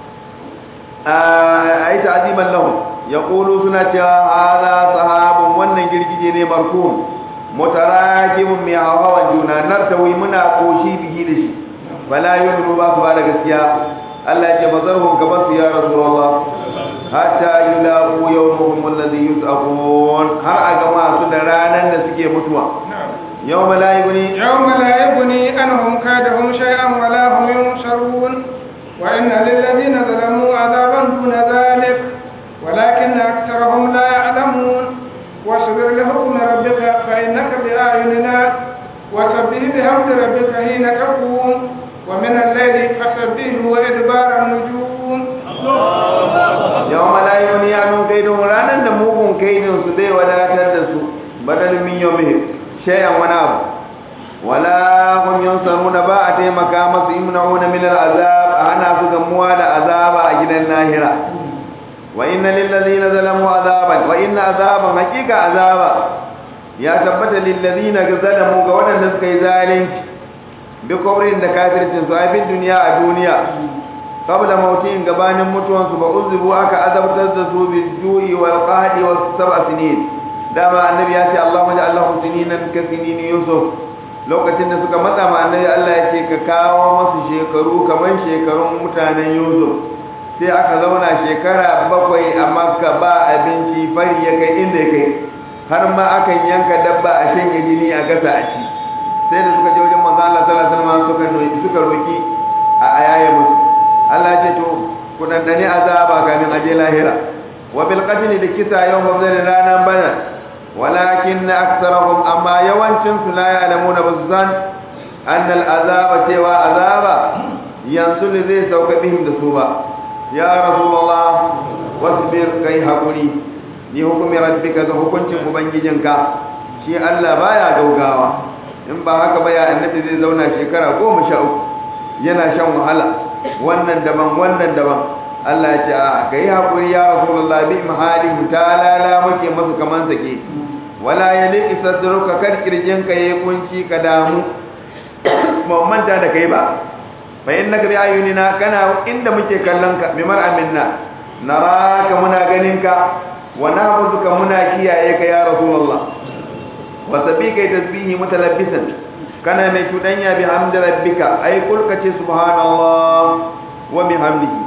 ai ta'ziman lahum yaqulu suna cewa hada sahabun wannan girgije ne markum mutarakibun mai hawan juna nartawi muna koshi bihi da shi bala yumru ba su ba da gaskiya Allah ya ce bazarhum gaban su ya rasulullah hatta yulaqu yawmuhum alladhi yus'aqun har a gama su da ranan da suke mutuwa yawma la yughni yawma la yughni anhum kadahum shay'an wa la hum yunsarun wa inna lil ladina zalamu adaban duna dhalik walakin aktharuhum la ya'lamun واصبر لحكم ربك فإنك بأعيننا وسبح بحمد ربك حين تقوم ومن الليل فسبحه وإدبار النجوم yau malayu ya nun kaidin ranar da mugun kaidin su zai wadatar da su badal min yawmihi shay'an wani abu wala hum yunsaruna ba a taimaka masu imna'una min al'azab a hana su gamuwa da azaba a gidan lahira wa inna lil ladina zalamu azaban wa inna azaban hakika azaba ya tabbata lil ladina zalamu ga wadanda suka yi zalunci bi kawrin da kafircin su a duniya a duniya qabla mautin gabanin mutuwan su ba uzubu aka azabtar da su bil ju'i wal qahdi was sab'a sinin dama annabi ya ce Allahumma ja'al lahum sininan ka sinini yusuf lokacin da suka matsa ma annabi Allah ya ce ka kawo masu shekaru kamar shekarun mutanen yusuf sai aka zauna shekara bakwai a makka ba abinci fari ya kai inda ya kai har ma akan yanka dabba a shanye jini a gasa a ci sai da suka je wajen manzo Allah sallallahu alaihi wasallam suka suka roki a ayaye musu Allah ya ce to ku dandane azaba kamin aje lahira wa bil qatl da kisa yawm badr ranan bana walakin aktharuhum amma yawancin su la ya'lamuna bazan anna al azaba cewa azaba yanzu ne zai sauka bihim da su ba ya rasulullah wasbir kai hakuri ni hukumi rabbika ga hukuncin ubangijinka shi Allah baya gaugawa in ba haka ba ya annabi zai zauna shekara goma sha uku yana shan wahala wannan daban wannan daban Allah ya ce a kai hakuri ya rasulullah bi mahali talala muke masu kaman sake wala yali sadruka kar kirjin ka yayi kunci ka damu ba manta da kai ba fa innaka bi ayunina kana inda muke kallon ka bi mar'aminna naraka muna ganin ka wa nahfazuka muna kiyaye ka ya rasulullah wa sabika tasbihi mutalabbisan kana mai tudanya bi hamdi rabbika ay kul ka ce subhanallah wa bihamdihi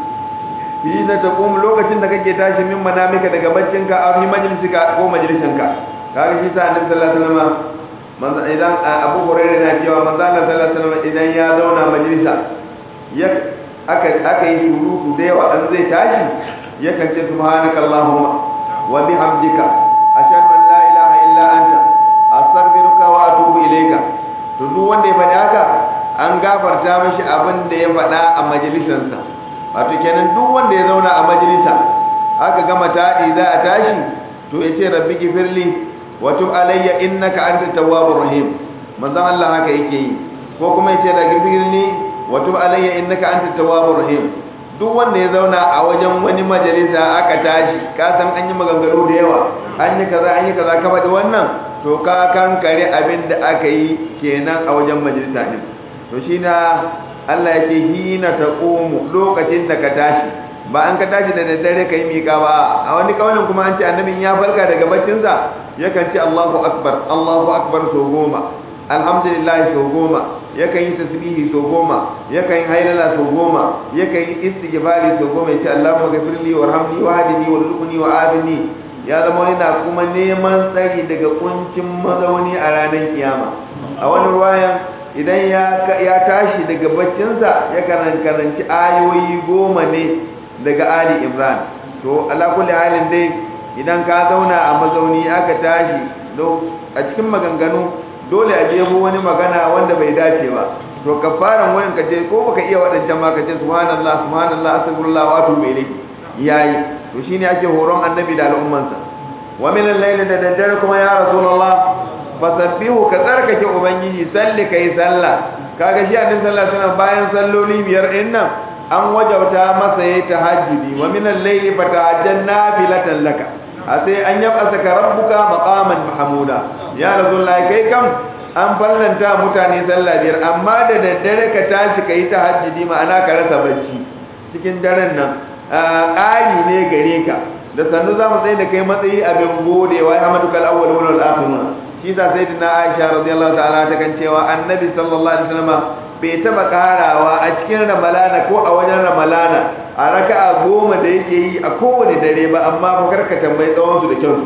hina taqum lokacin da kake tashi min manamika daga baccinka a fi majlisika ko majlisinka kaga shi sa annabi sallallahu alaihi wasallam manzo idan Abu Hurairah na cewa manzo Allah sallallahu alaihi wasallam idan ya zauna majalisa ya aka aka yi surutu da yawa an zai tashi yakan ce subhanakallahumma wa bihamdika ashhadu an la ilaha illa anta astaghfiruka wa atubu ilayka to duk wanda ya faɗi haka an gafarta mishi abin da ya faɗa a majalisansa wato kenan duk wanda ya zauna a majalisa aka gama taɗi za a tashi to ya ce rabbi gifirli wa tub alayya innaka anta tawwabur rahim manzon Allah haka yake yi ko kuma ya ce da gifirli wa tub alayya innaka anta tawwabur rahim duk wanda ya zauna a wajen wani majalisa aka tashi ka san an yi maganganu da yawa an yi kaza an yi kaza ka faɗi wannan to ka kankare abin da aka yi kenan a wajen majalisa din to shi na Allah ya ce hina taqumu lokacin da ka tashi ba an ka tashi da daddare kai miƙa ba a wani kaulin kuma an ce annabin ya farka daga baccinsa yakan ce Allahu akbar Allahu akbar so goma alhamdulillah so goma yakan yi tasbihi so goma yakan yi hailala so goma yakan yi istighfari so goma yace Allahumma ghafirli warhamni wahdini warzuqni wa'afini ya zama yana kuma neman tsari daga kuncin mazauni a ranar kiyama a wani ruwayan idan ya tashi daga baccinsa ya karanci ayoyi goma ne daga Ali Imran to ala kulli halin dai idan ka zauna a mazauni aka tashi a cikin maganganu dole a jebo wani magana wanda bai dace ba to kafaran wayan ka je ko baka iya wadancan ma ka ce subhanallah subhanallah astaghfirullah wa atubu ilayhi yayi to shine ake horon annabi da al'ummansa wa min al-layli da daddare kuma ya rasulullah fasabbihu ka tsarkake ubangiji salli kai sallah kaga shi annabi sallallahu alaihi wasallam bayan salloli biyar din nan an wajauta masa yayi tahajjudi wa min al-layli fatahajjan nafilatan laka a sai an yaba saka rabbuka maqaman mahmuda ya rasulullahi kai kam an fallanta mutane sallah biyar amma da daddare ka tashi kai tahajjudi ma'ana ka rasa bacci cikin daren nan ƙari ne gare ka da sannu za mu tsaye da kai matsayi abin godewa ya hamadu kal awwal wal akhirun shi da sayyidina Aisha radiyallahu ta'ala ta kan cewa annabi sallallahu alaihi wasallam bai taba karawa a cikin ramalana ko a wajen ramalana a raka'a goma da yake yi a kowane dare ba amma fa karka tambayi tsawon su da kyau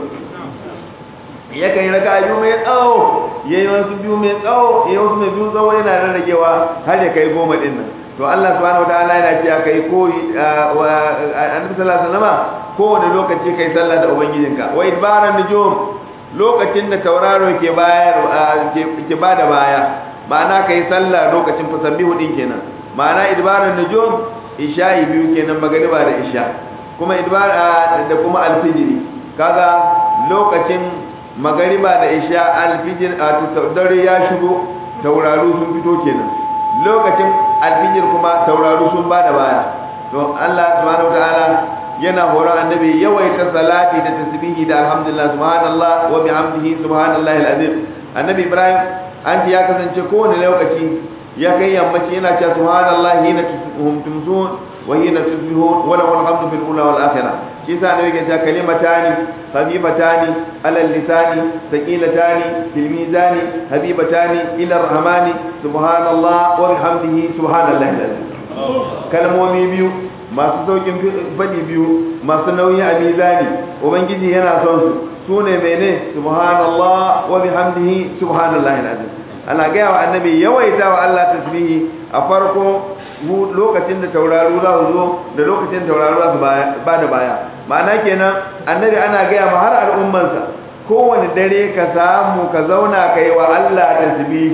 yakan yi raka'a biyu mai tsawo yayi wasu biyu mai tsawo yayi wasu mai biyu tsawo yana rarragewa har ya kai goma din nan to Allah subhanahu wataala yana cewa kai koyi annabi sallallahu alaihi wasallam kowane lokaci kai sallah da ubangijinka wa idbaran nujum lokacin da tauraro ke bayar ke bada baya ma'ana kai sallah lokacin fasabbihu din kenan ma'ana idbaran nujum isha'i biyu kenan magariba da isha kuma idbar da kuma alfijiri kaga lokacin magariba da isha alfijir a dare ya shigo tauraro sun fito kenan lokacin alfijir kuma tauraro sun bada baya to Allah subhanahu wataala yana horon annabi yawaita salati da tasbihi da alhamdulillah subhanallah wa bihamdihi subhanallahi alazim annabi ibrahim an ya kasance kowane lokaci ya kai yammaci yana cewa subhanallahi hina tumsun wa hina tusbihun wa lahu alhamdu fil ula wal akhirah shi yasa annabi ke cewa kalimatani habibatani ala lisani thaqilatani fil mizani habibatani ila rahmani subhanallah wa bihamdihi subhanallahi alazim kalmomi biyu masu saukin faɗi biyu masu nauyi a mizani ubangiji yana son su su ne mene subhanallah wa bihamdihi subhanallahi alazim ana gaya wa annabi yawaita wa Allah tasbihi a farko lokacin da tauraro za su zo da lokacin da tauraro za su ba da baya ma'ana kenan annabi ana gaya ma har al'ummansa kowane dare ka samu ka zauna ka yi wa Allah tasbihi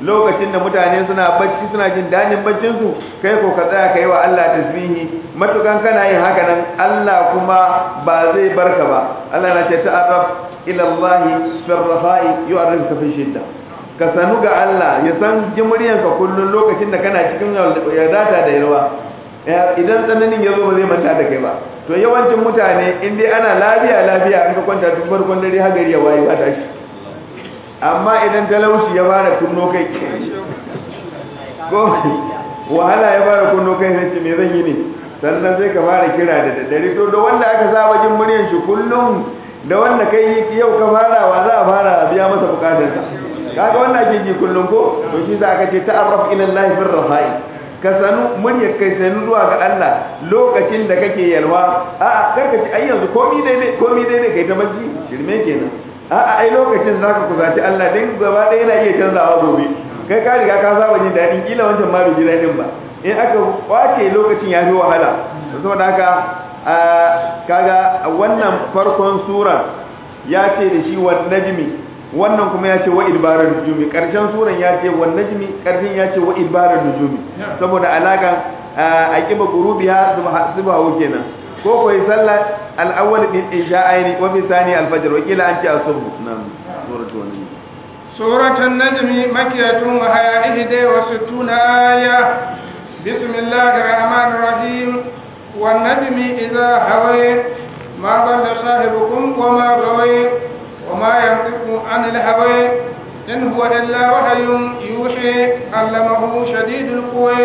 lokacin da mutane suna bacci suna jin dadin baccin su kai ko ka tsaya kai wa Allah tasbihi matukan kana yin haka nan Allah kuma ba zai barka ba Allah na ce ta'arraf ila Allah fi ar-rafa'i yu'arrifuka fi shidda ka sanu ga Allah ya san jimuriyanka kullun lokacin da kana cikin yadata da yalwa idan tsananin ya zo ba zai manta da kai ba to yawancin mutane in dai ana lafiya lafiya an ka kwanta tun farkon dare har gari ya waye ba tashi amma idan talauci ya fara kunno kai ko wahala ya fara kunno kai sai me zan yi ne sannan sai ka fara kira da daddare to da wanda aka saba jin muryan shi kullum da wanda kai yau ka fara wa za a fara biya masa bukatarsa kaga wanda ake ji kullum ko to shi za ka ce ta'arraf ila Allah fi rafa'i ka sanu muryar kai sanu zuwa ga Allah lokacin da kake yalwa a'a karka ci ai yanzu komi daidai komi daidai kai ta bacci shirme kenan a'a ai lokacin zaka kuzaci Allah din gaba ɗaya yana iya canzawa gobe kai ka riga ka saba jin daɗin kila wancan ma bai ji daɗin ba in aka kwace lokacin ya fi wahala saboda haka kaga wannan farkon sura ya ce da shi wa najmi wannan kuma ya ce wa idbarar nujumi karshen suran ya ce wa najmi karshen ya ce wa idbarar nujumi saboda alakan aqiba gurubiha subha kenan ko koyi sallah al-awwal din isha'aini wa bi thani al-fajr wa kila an ce asubh nan suratu wannan سورة النجم مكية وهي إحدى وستون آية بسم الله الرحمن الرحيم والنجم إذا هوي ما ضل صاحبكم وما غوي وما ينطق عن الهوى إن هو إلا وحي يوحي علمه شديد القوى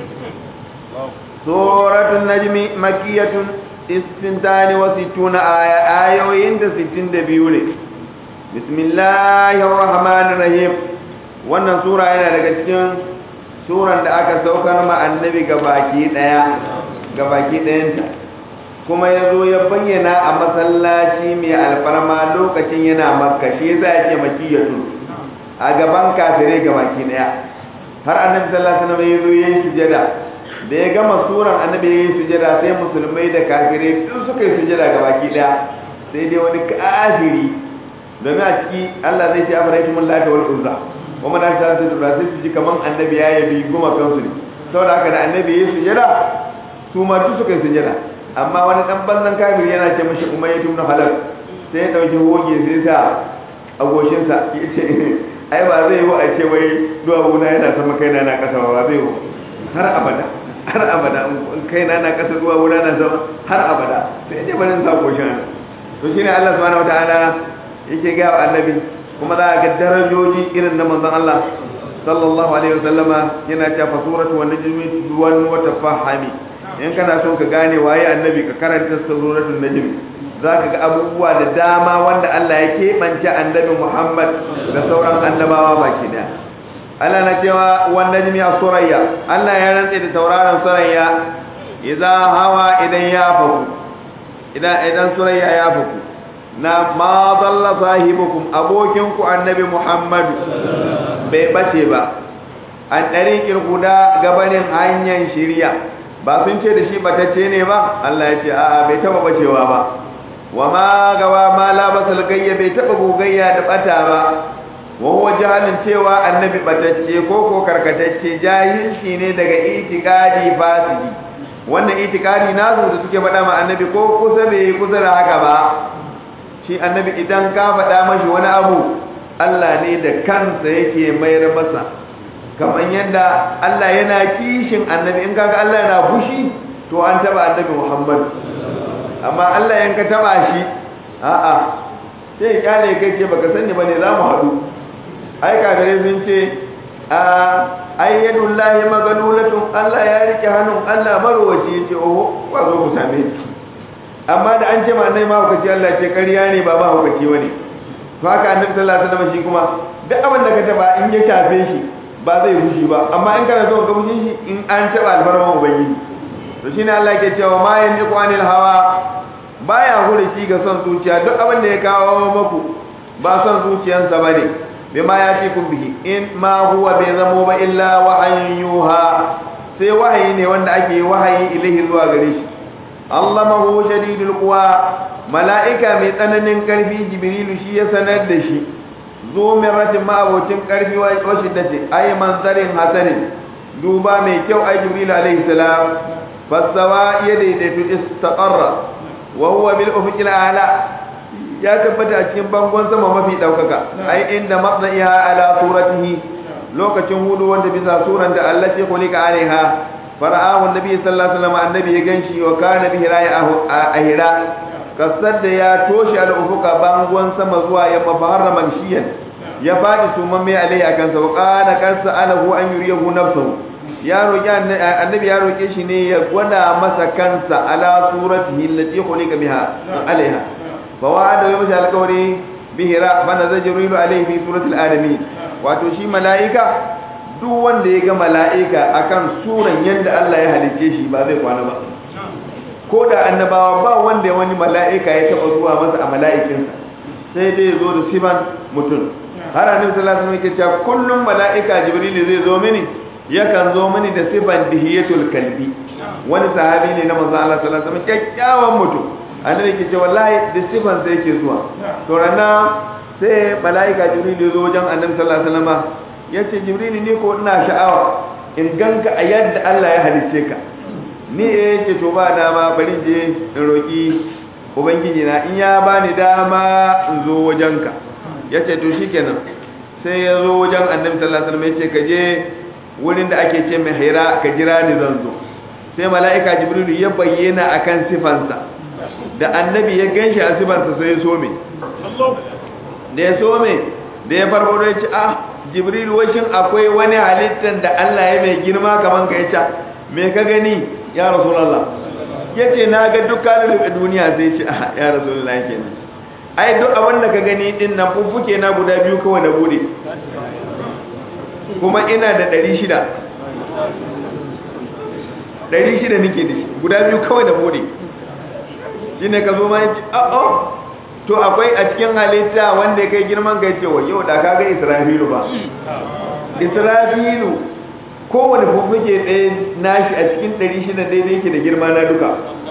سورة النجم مكية استنتان وستون آية آية وينت ستين دبيولي بسم الله الرحمن الرحيم wannan sura yana daga cikin suran da aka saukar ma annabi gabaki daya gabaki dayanta kuma ya zo ya bayyana a masallaci mai alfarma lokacin yana makka shi za a ce makiyatu a gaban kafirai ga baki daya har annabi sallallahu alaihi wasallam ya zo yayin sujada da ya gama suran annabi yayin sujada sai musulmai da kafirai duk suka yi sujada ga baki daya sai dai wani kafiri domin a ciki Allah zai ce afaraitum lata wal uzza wa man asharatu da sai su ji kaman annabi ya yabi goma kansu ne saboda haka da annabi yayin sujada su ma duk suka yi sujada amma wani dan banzan kafir yana ce mashi umayya ibn halal sai ya dauki hoge sai sa a goshin sa yace ai ba zai yi a ce wai duwawu na yana sama kaina na kasa ba zai yi har abada har abada in kaina na kasa duwawu na na sama har abada sai ya ce bari sa goshin to shine Allah subhanahu wataala yake ga annabi kuma za a ga darajoji irin na manzon Allah sallallahu alaihi wasallama yana cewa suratu wan najmi duwan wa tafahami in kana son ka gane waye annabi ka karanta suratul najm zaka ga abubuwa da dama wanda Allah ya keɓance annabi Muhammad da sauran annabawa baki daya Allah na cewa wan najmi as-surayya Allah ya rantse da tauraron surayya idza hawa idan ya faku idan idan surayya ya faku na ma dalla sahibukum abokin ku annabi Muhammad bai bace ba an ɗariƙir guda gabanin hanyar shirya ba sun ce da shi batacce ne ba Allah ya ce a'a bai taba bacewa ba wa ma gawa ma la basal gayya bai taba gogayya da bata ba wa huwa jahalin cewa annabi batacce ko ko karkatacce jahilci ne daga itikadi fasidi wannan itikadi nasu da suke faɗa ma annabi ko kusa bai kusa da haka ba shi annabi idan ka faɗa mashi wani abu Allah ne da kansa yake mayar masa kamar yadda Allah yana kishin annabi in kaga Allah yana fushi to an taba annabi Muhammad amma Allah yan ka taba shi a'a sai kyale kai ce baka sani bane za mu haɗu ai kafirai sun ce a ayyadullahi magalulatun Allah ya rike hannun Allah marowaci yace oho ba zo ku same shi amma da an ce ma annai ma hukaci Allah ce ƙarya ne ba ba hukaci bane to haka annabi sallallahu alaihi wasallam shi kuma duk abin da ka taba in ya shafe shi ba zai fushi ba amma in kana so ka fushin shi in an taba alfarman ubangiji to shine Allah ke cewa ma yantiqu anil hawa baya hurici ga son zuciya duk abin da ya kawo maku ba son zuciyansa bane bima yatikum bihi in ma huwa bai zamo ba illa wahayin yuha sai wahayi ne wanda ake wahayi ilahi zuwa gare shi allamahu shadidul quwa mala'ika mai tsananin karfi jibrilu shi ya sanar da shi zo miratin ma'abocin karfi wa shiddati ay manzarin hasanin duba mai kyau ay jibril alaihi salam fasawa ya daidaitu istaqarra wa huwa bil ufuqil a'la ya tabbata a cikin bangon sama mafi daukaka ai inda matsayiha ala suratihi lokacin hudu wanda bisa suran da Allah ce kulika alaiha fara'ahu annabi sallallahu alaihi wasallam annabi ya ganshi wa kana bihi ra'ahu ahira kasar da ya toshe al-ufuqa bangon sama zuwa yamma fa harraman shiyan ya fadi suman mai alai akan sa wa qala kansa alahu an yuriyahu nafsuhu ya roki annabi ya roke shi ne ya gwada masa kansa ala suratihi allati khuliqa biha alaiha fa wa'ada wa masa alqawli bihira fa nazara jibril alaihi fi suratil alamin wato shi mala'ika duk wanda ya ga mala'ika akan suran yadda Allah ya halice shi ba zai kwana ba ko da annabawa ba wanda ya wani mala'ika ya taba zuwa masa a mala'ikinsa sai dai ya zo da siman mutum har annabi sallallahu alaihi wasallam yake cewa kullum mala'ika jibril zai zo mini yakan zo mini da sifan dihiyatul kalbi wani sahabi ne na manzo Allah sallallahu alaihi wasallam kyakkyawan mutum annabi yake cewa wallahi da sifan sai yake zuwa to rana sai mala'ika jibril ya zo wajen annabi sallallahu alaihi wasallam ya ce jibril ni ko ina sha'awa in ganka a yadda Allah ya halice ka ni eh ce to ba dama bari je in roki ubangiji na in ya bani dama in zo wajenka ya ce to shikenan sai ya zo wajen annabi sallallahu alaihi wasallam ya ce ka je wurin da ake ce mai haira ka jira ni zan zo sai mala'ika jibril ya bayyana akan sifansa da annabi ya ganshi a sifansa sai ya so me da ya so me da ya farfado ya ce ah jibril washin akwai wani halittar da Allah ya mai girma kaman ka yace me ka gani ya rasulullah yace na ga dukkan duniya sai ce ah ya rasulullah kenan ai duk abin da ka gani din nan fuffuke na guda biyu kawai na bude kuma ina da 600 600 nake da shi guda biyu kawai da bude shine ka zo ma yace ah oh to akwai a cikin halitta wanda ya kai girman kai cewa yau da kaga israfilu ba israfilu kowane fuffuke ɗaya nashi a cikin ɗari shida daidai yake da girma na duka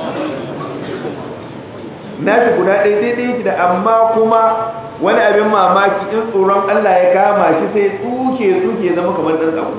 nashi guda ɗaya daidai yake da amma kuma wani abin mamaki in tsoron Allah ya kama shi sai tsuke tsuke zama kamar ɗan tsawo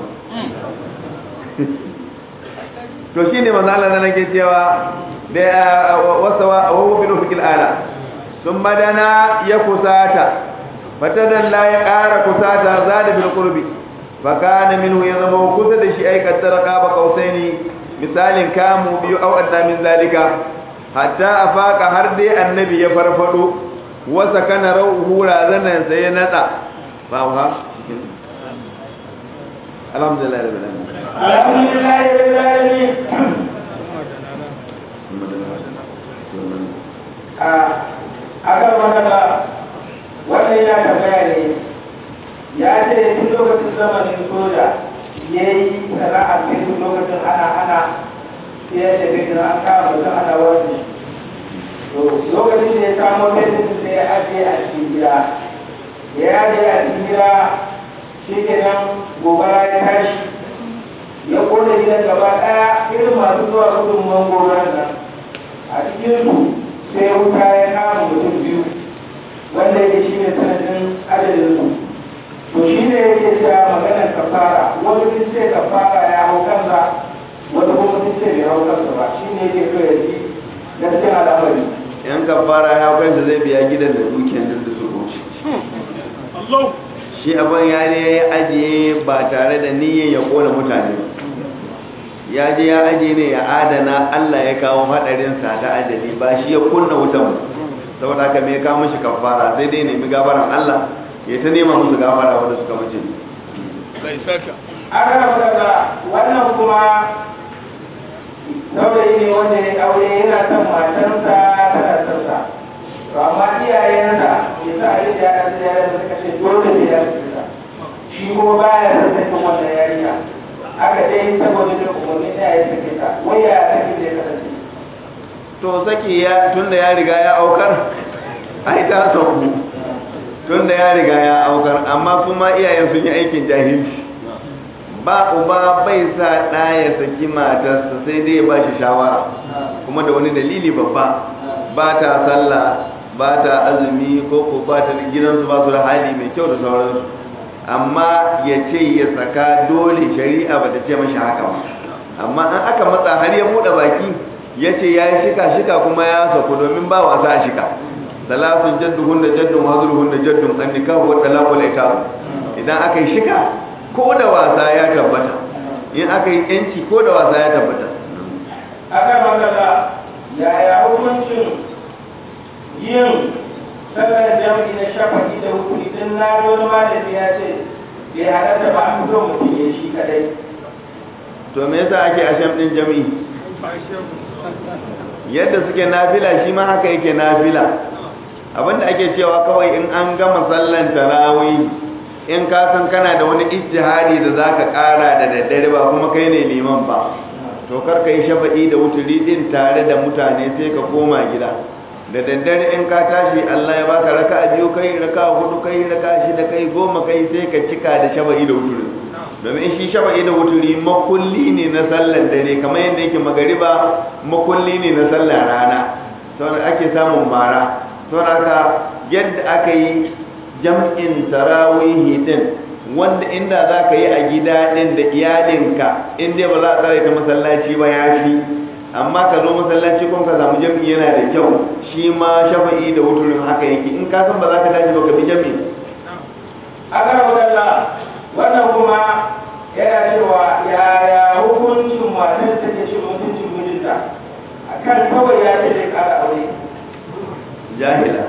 to shine manzo Allah na nake cewa da wasawa wa bil ufuqil ala sun madana ya kusata fatadan la ya ƙara kusata za da bil qurbi fa kana minhu ya zama kusa da shi ai kaddara qaba qausaini misalin kamu biyu au adda min zalika hatta afaka har dai annabi ya farfado wa sakana rauhu razanan sai ya nada fa ha alhamdulillah rabbil alamin alhamdulillah rabbil alamin a akan magana wannan ya tambaya ne ya ce tun lokacin zamanin soja ya yi sana'ar sai tun lokacin ana ana sai ya tafi da an kama mutum ana wani to lokacin da ya kamo fesin sai ya ajiye a cikin gida ya ajiye a cikin gida shi ke nan gobara ya tashi ya kone gidan gaba ɗaya irin masu zuwa gudunman gobarar nan a cikin su sai wuta ya kama mutum biyu wanda yake shi ne sanadin adadin su to shi ne yake cewa maganar kafara wani sun ce kafara ya hau kansa wani kuma sun ce bai hau kansa ba shi ne yake so ya ji gaskiyar al'amari yan kafara ya kansa zai biya gidan da dukiyar da su rushe shi abin ya ne ya ajiye ba tare da niyyar ya kona mutane ya je ya ajiye ne ya adana Allah ya kawo hadarinsa ta ajali ba shi ya kunna wutan saboda haka me ya kawo mishi kafara sai dai nemi gafaran Allah ya ta nema musu gafara wanda suka mace aka daga wannan kuma saurayi ne wanda ya aure yana son matarsa tana son sa to amma iyayensa ya sa a yi da ya da ya suka ce dole ne ya fita shi kuma baya son sakin wannan yarinya aka dai saboda da umarni da ya sake ta wai ya sake da ya kasance to saki ya tunda ya riga ya aukar ai ta sauku tunda ya riga ya aukar amma kuma iyayen sun yi aikin jahilci ba uba bai sa ɗa ya saki matarsa sai dai ya ba shi shawara kuma da wani dalili babba ba ta sallah ba ta azumi ko ko ba ta gidansu ba su da hali mai kyau da sauransu amma ya ce ya saka dole shari'a ba ta ce mashi haka ba amma an aka matsa har ya buɗe baki ya ce ya yi shika shika kuma ya saku domin ba wasa a shika salatun jadduhun da jaddun hazurhun da jaddun an nikahu wa talaqul ikahu idan aka yi shika ko da wasa ya tabbata in aka yi yanci ko da wasa ya tabbata aka magana yaya hukuncin yin sallar jam'i na shafaki da hukuri din na wani malami ya ce bai halatta ba a fito mutum ya shi kadai to me yasa ake asham din jami'i yadda suke nafila shi ma haka yake nafila abinda ake cewa kawai in an gama sallan tarawih in ka san kana da wani ijtihadi da zaka kara da daddare ba kuma kai ne liman ba to kar kai shafa'i da wuturi din tare da mutane sai ka koma gida da daddare in ka tashi Allah ya baka raka'a biyu kai raka'a hudu kai raka'a shida kai goma kai sai ka cika da shafa'i da wuturi domin shi shafa'i da wuturi makulli ne na sallar dare kamar yadda yake magariba makulli ne na sallar rana saboda ake samun mara saboda haka yadda aka yi jam'in tarawihi din wanda inda za ka yi a gida din da iyalinka inda ba za a tsara ta masallaci ba ya fi amma ka zo masallaci kuma ka samu jam'i yana da kyau shi ma shafa'i da wuturin haka yake in ka san ba za ka tashi ba ka bi jam'i aka magana wannan kuma yana cewa yaya hukuncin matan take cin mutuncin mijinta akan kawai ya ce zai kara aure jahila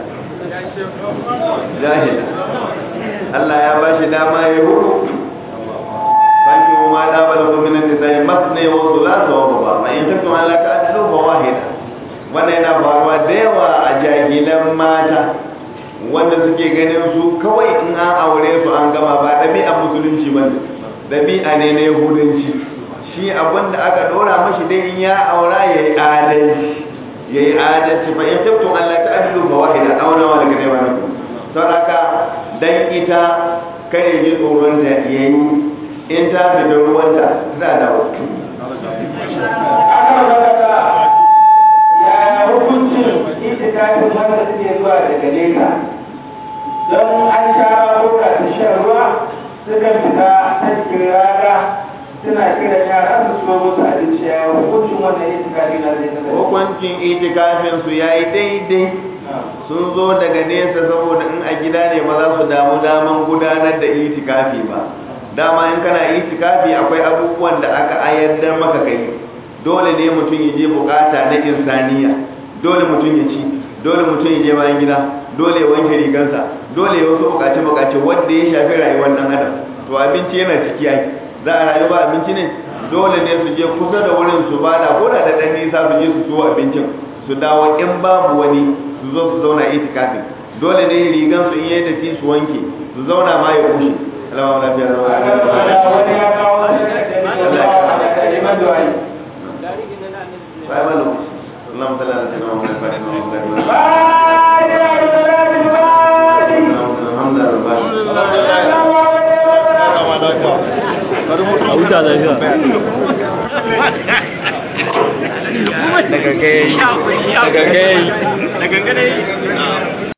jahila Allah ya ba shi dama ya hudu fanki ma da ba da kuma nan sai masne wa sulasa wa ruba ma in kuntum ala ta'dilu fa wahida wannan yana faruwa da yawa a jahilan mata wanda suke ganin su kawai in an aure su an gama ba ɗabi'a musulunci ba ne ɗabi'a ne na yahudanci shi abin da aka ɗora mashi dai in ya aura ya yi adalci ya yi adalci fa in tabtun Allah ta adilu fa wahida auna wa daga neman ku don haka dan ita kai ji tsoron ta yayi in ta fita ruwanta za da wasu aka magana yaya hukuncin itikafin wanda suke zuwa daga nesa don an sha roka ta shan ruwa sukan fita ta cikin rana suna kiran yara su so musu abinci ya hukuncin wannan itikafi na zai kasance hukuncin itikafin su yayi daidai sun zo daga nesa saboda in a gida ne ba za su damu daman gudanar da itikafi ba dama in kana itikafi akwai abubuwan da aka ayyadar maka kai dole ne mutum ya je bukata na insaniya dole mutum ya ci dole mutum ya je bayan gida dole ya wanke rigansa dole ya wasu bukace bukace wanda ya shafi rayuwar dan adam to abinci yana ciki ai za a rayu ba abinci ne dole ne su je kusa da wurin su bada ko da dan nisa su je su so abincin su dawo in babu wani su zo su zauna itikafi dole ne rigan su in yayi datti su wanke su zauna ma ya kushe alama lafiya na wani ya kawo wani da neman du'ai Sai ma lokaci. Allahumma salli ala sayyidina Muhammad wa ala alihi wa sahbihi. Fatiha da salatul Fatiha. a huta lafiya daga gai daga gai daga gai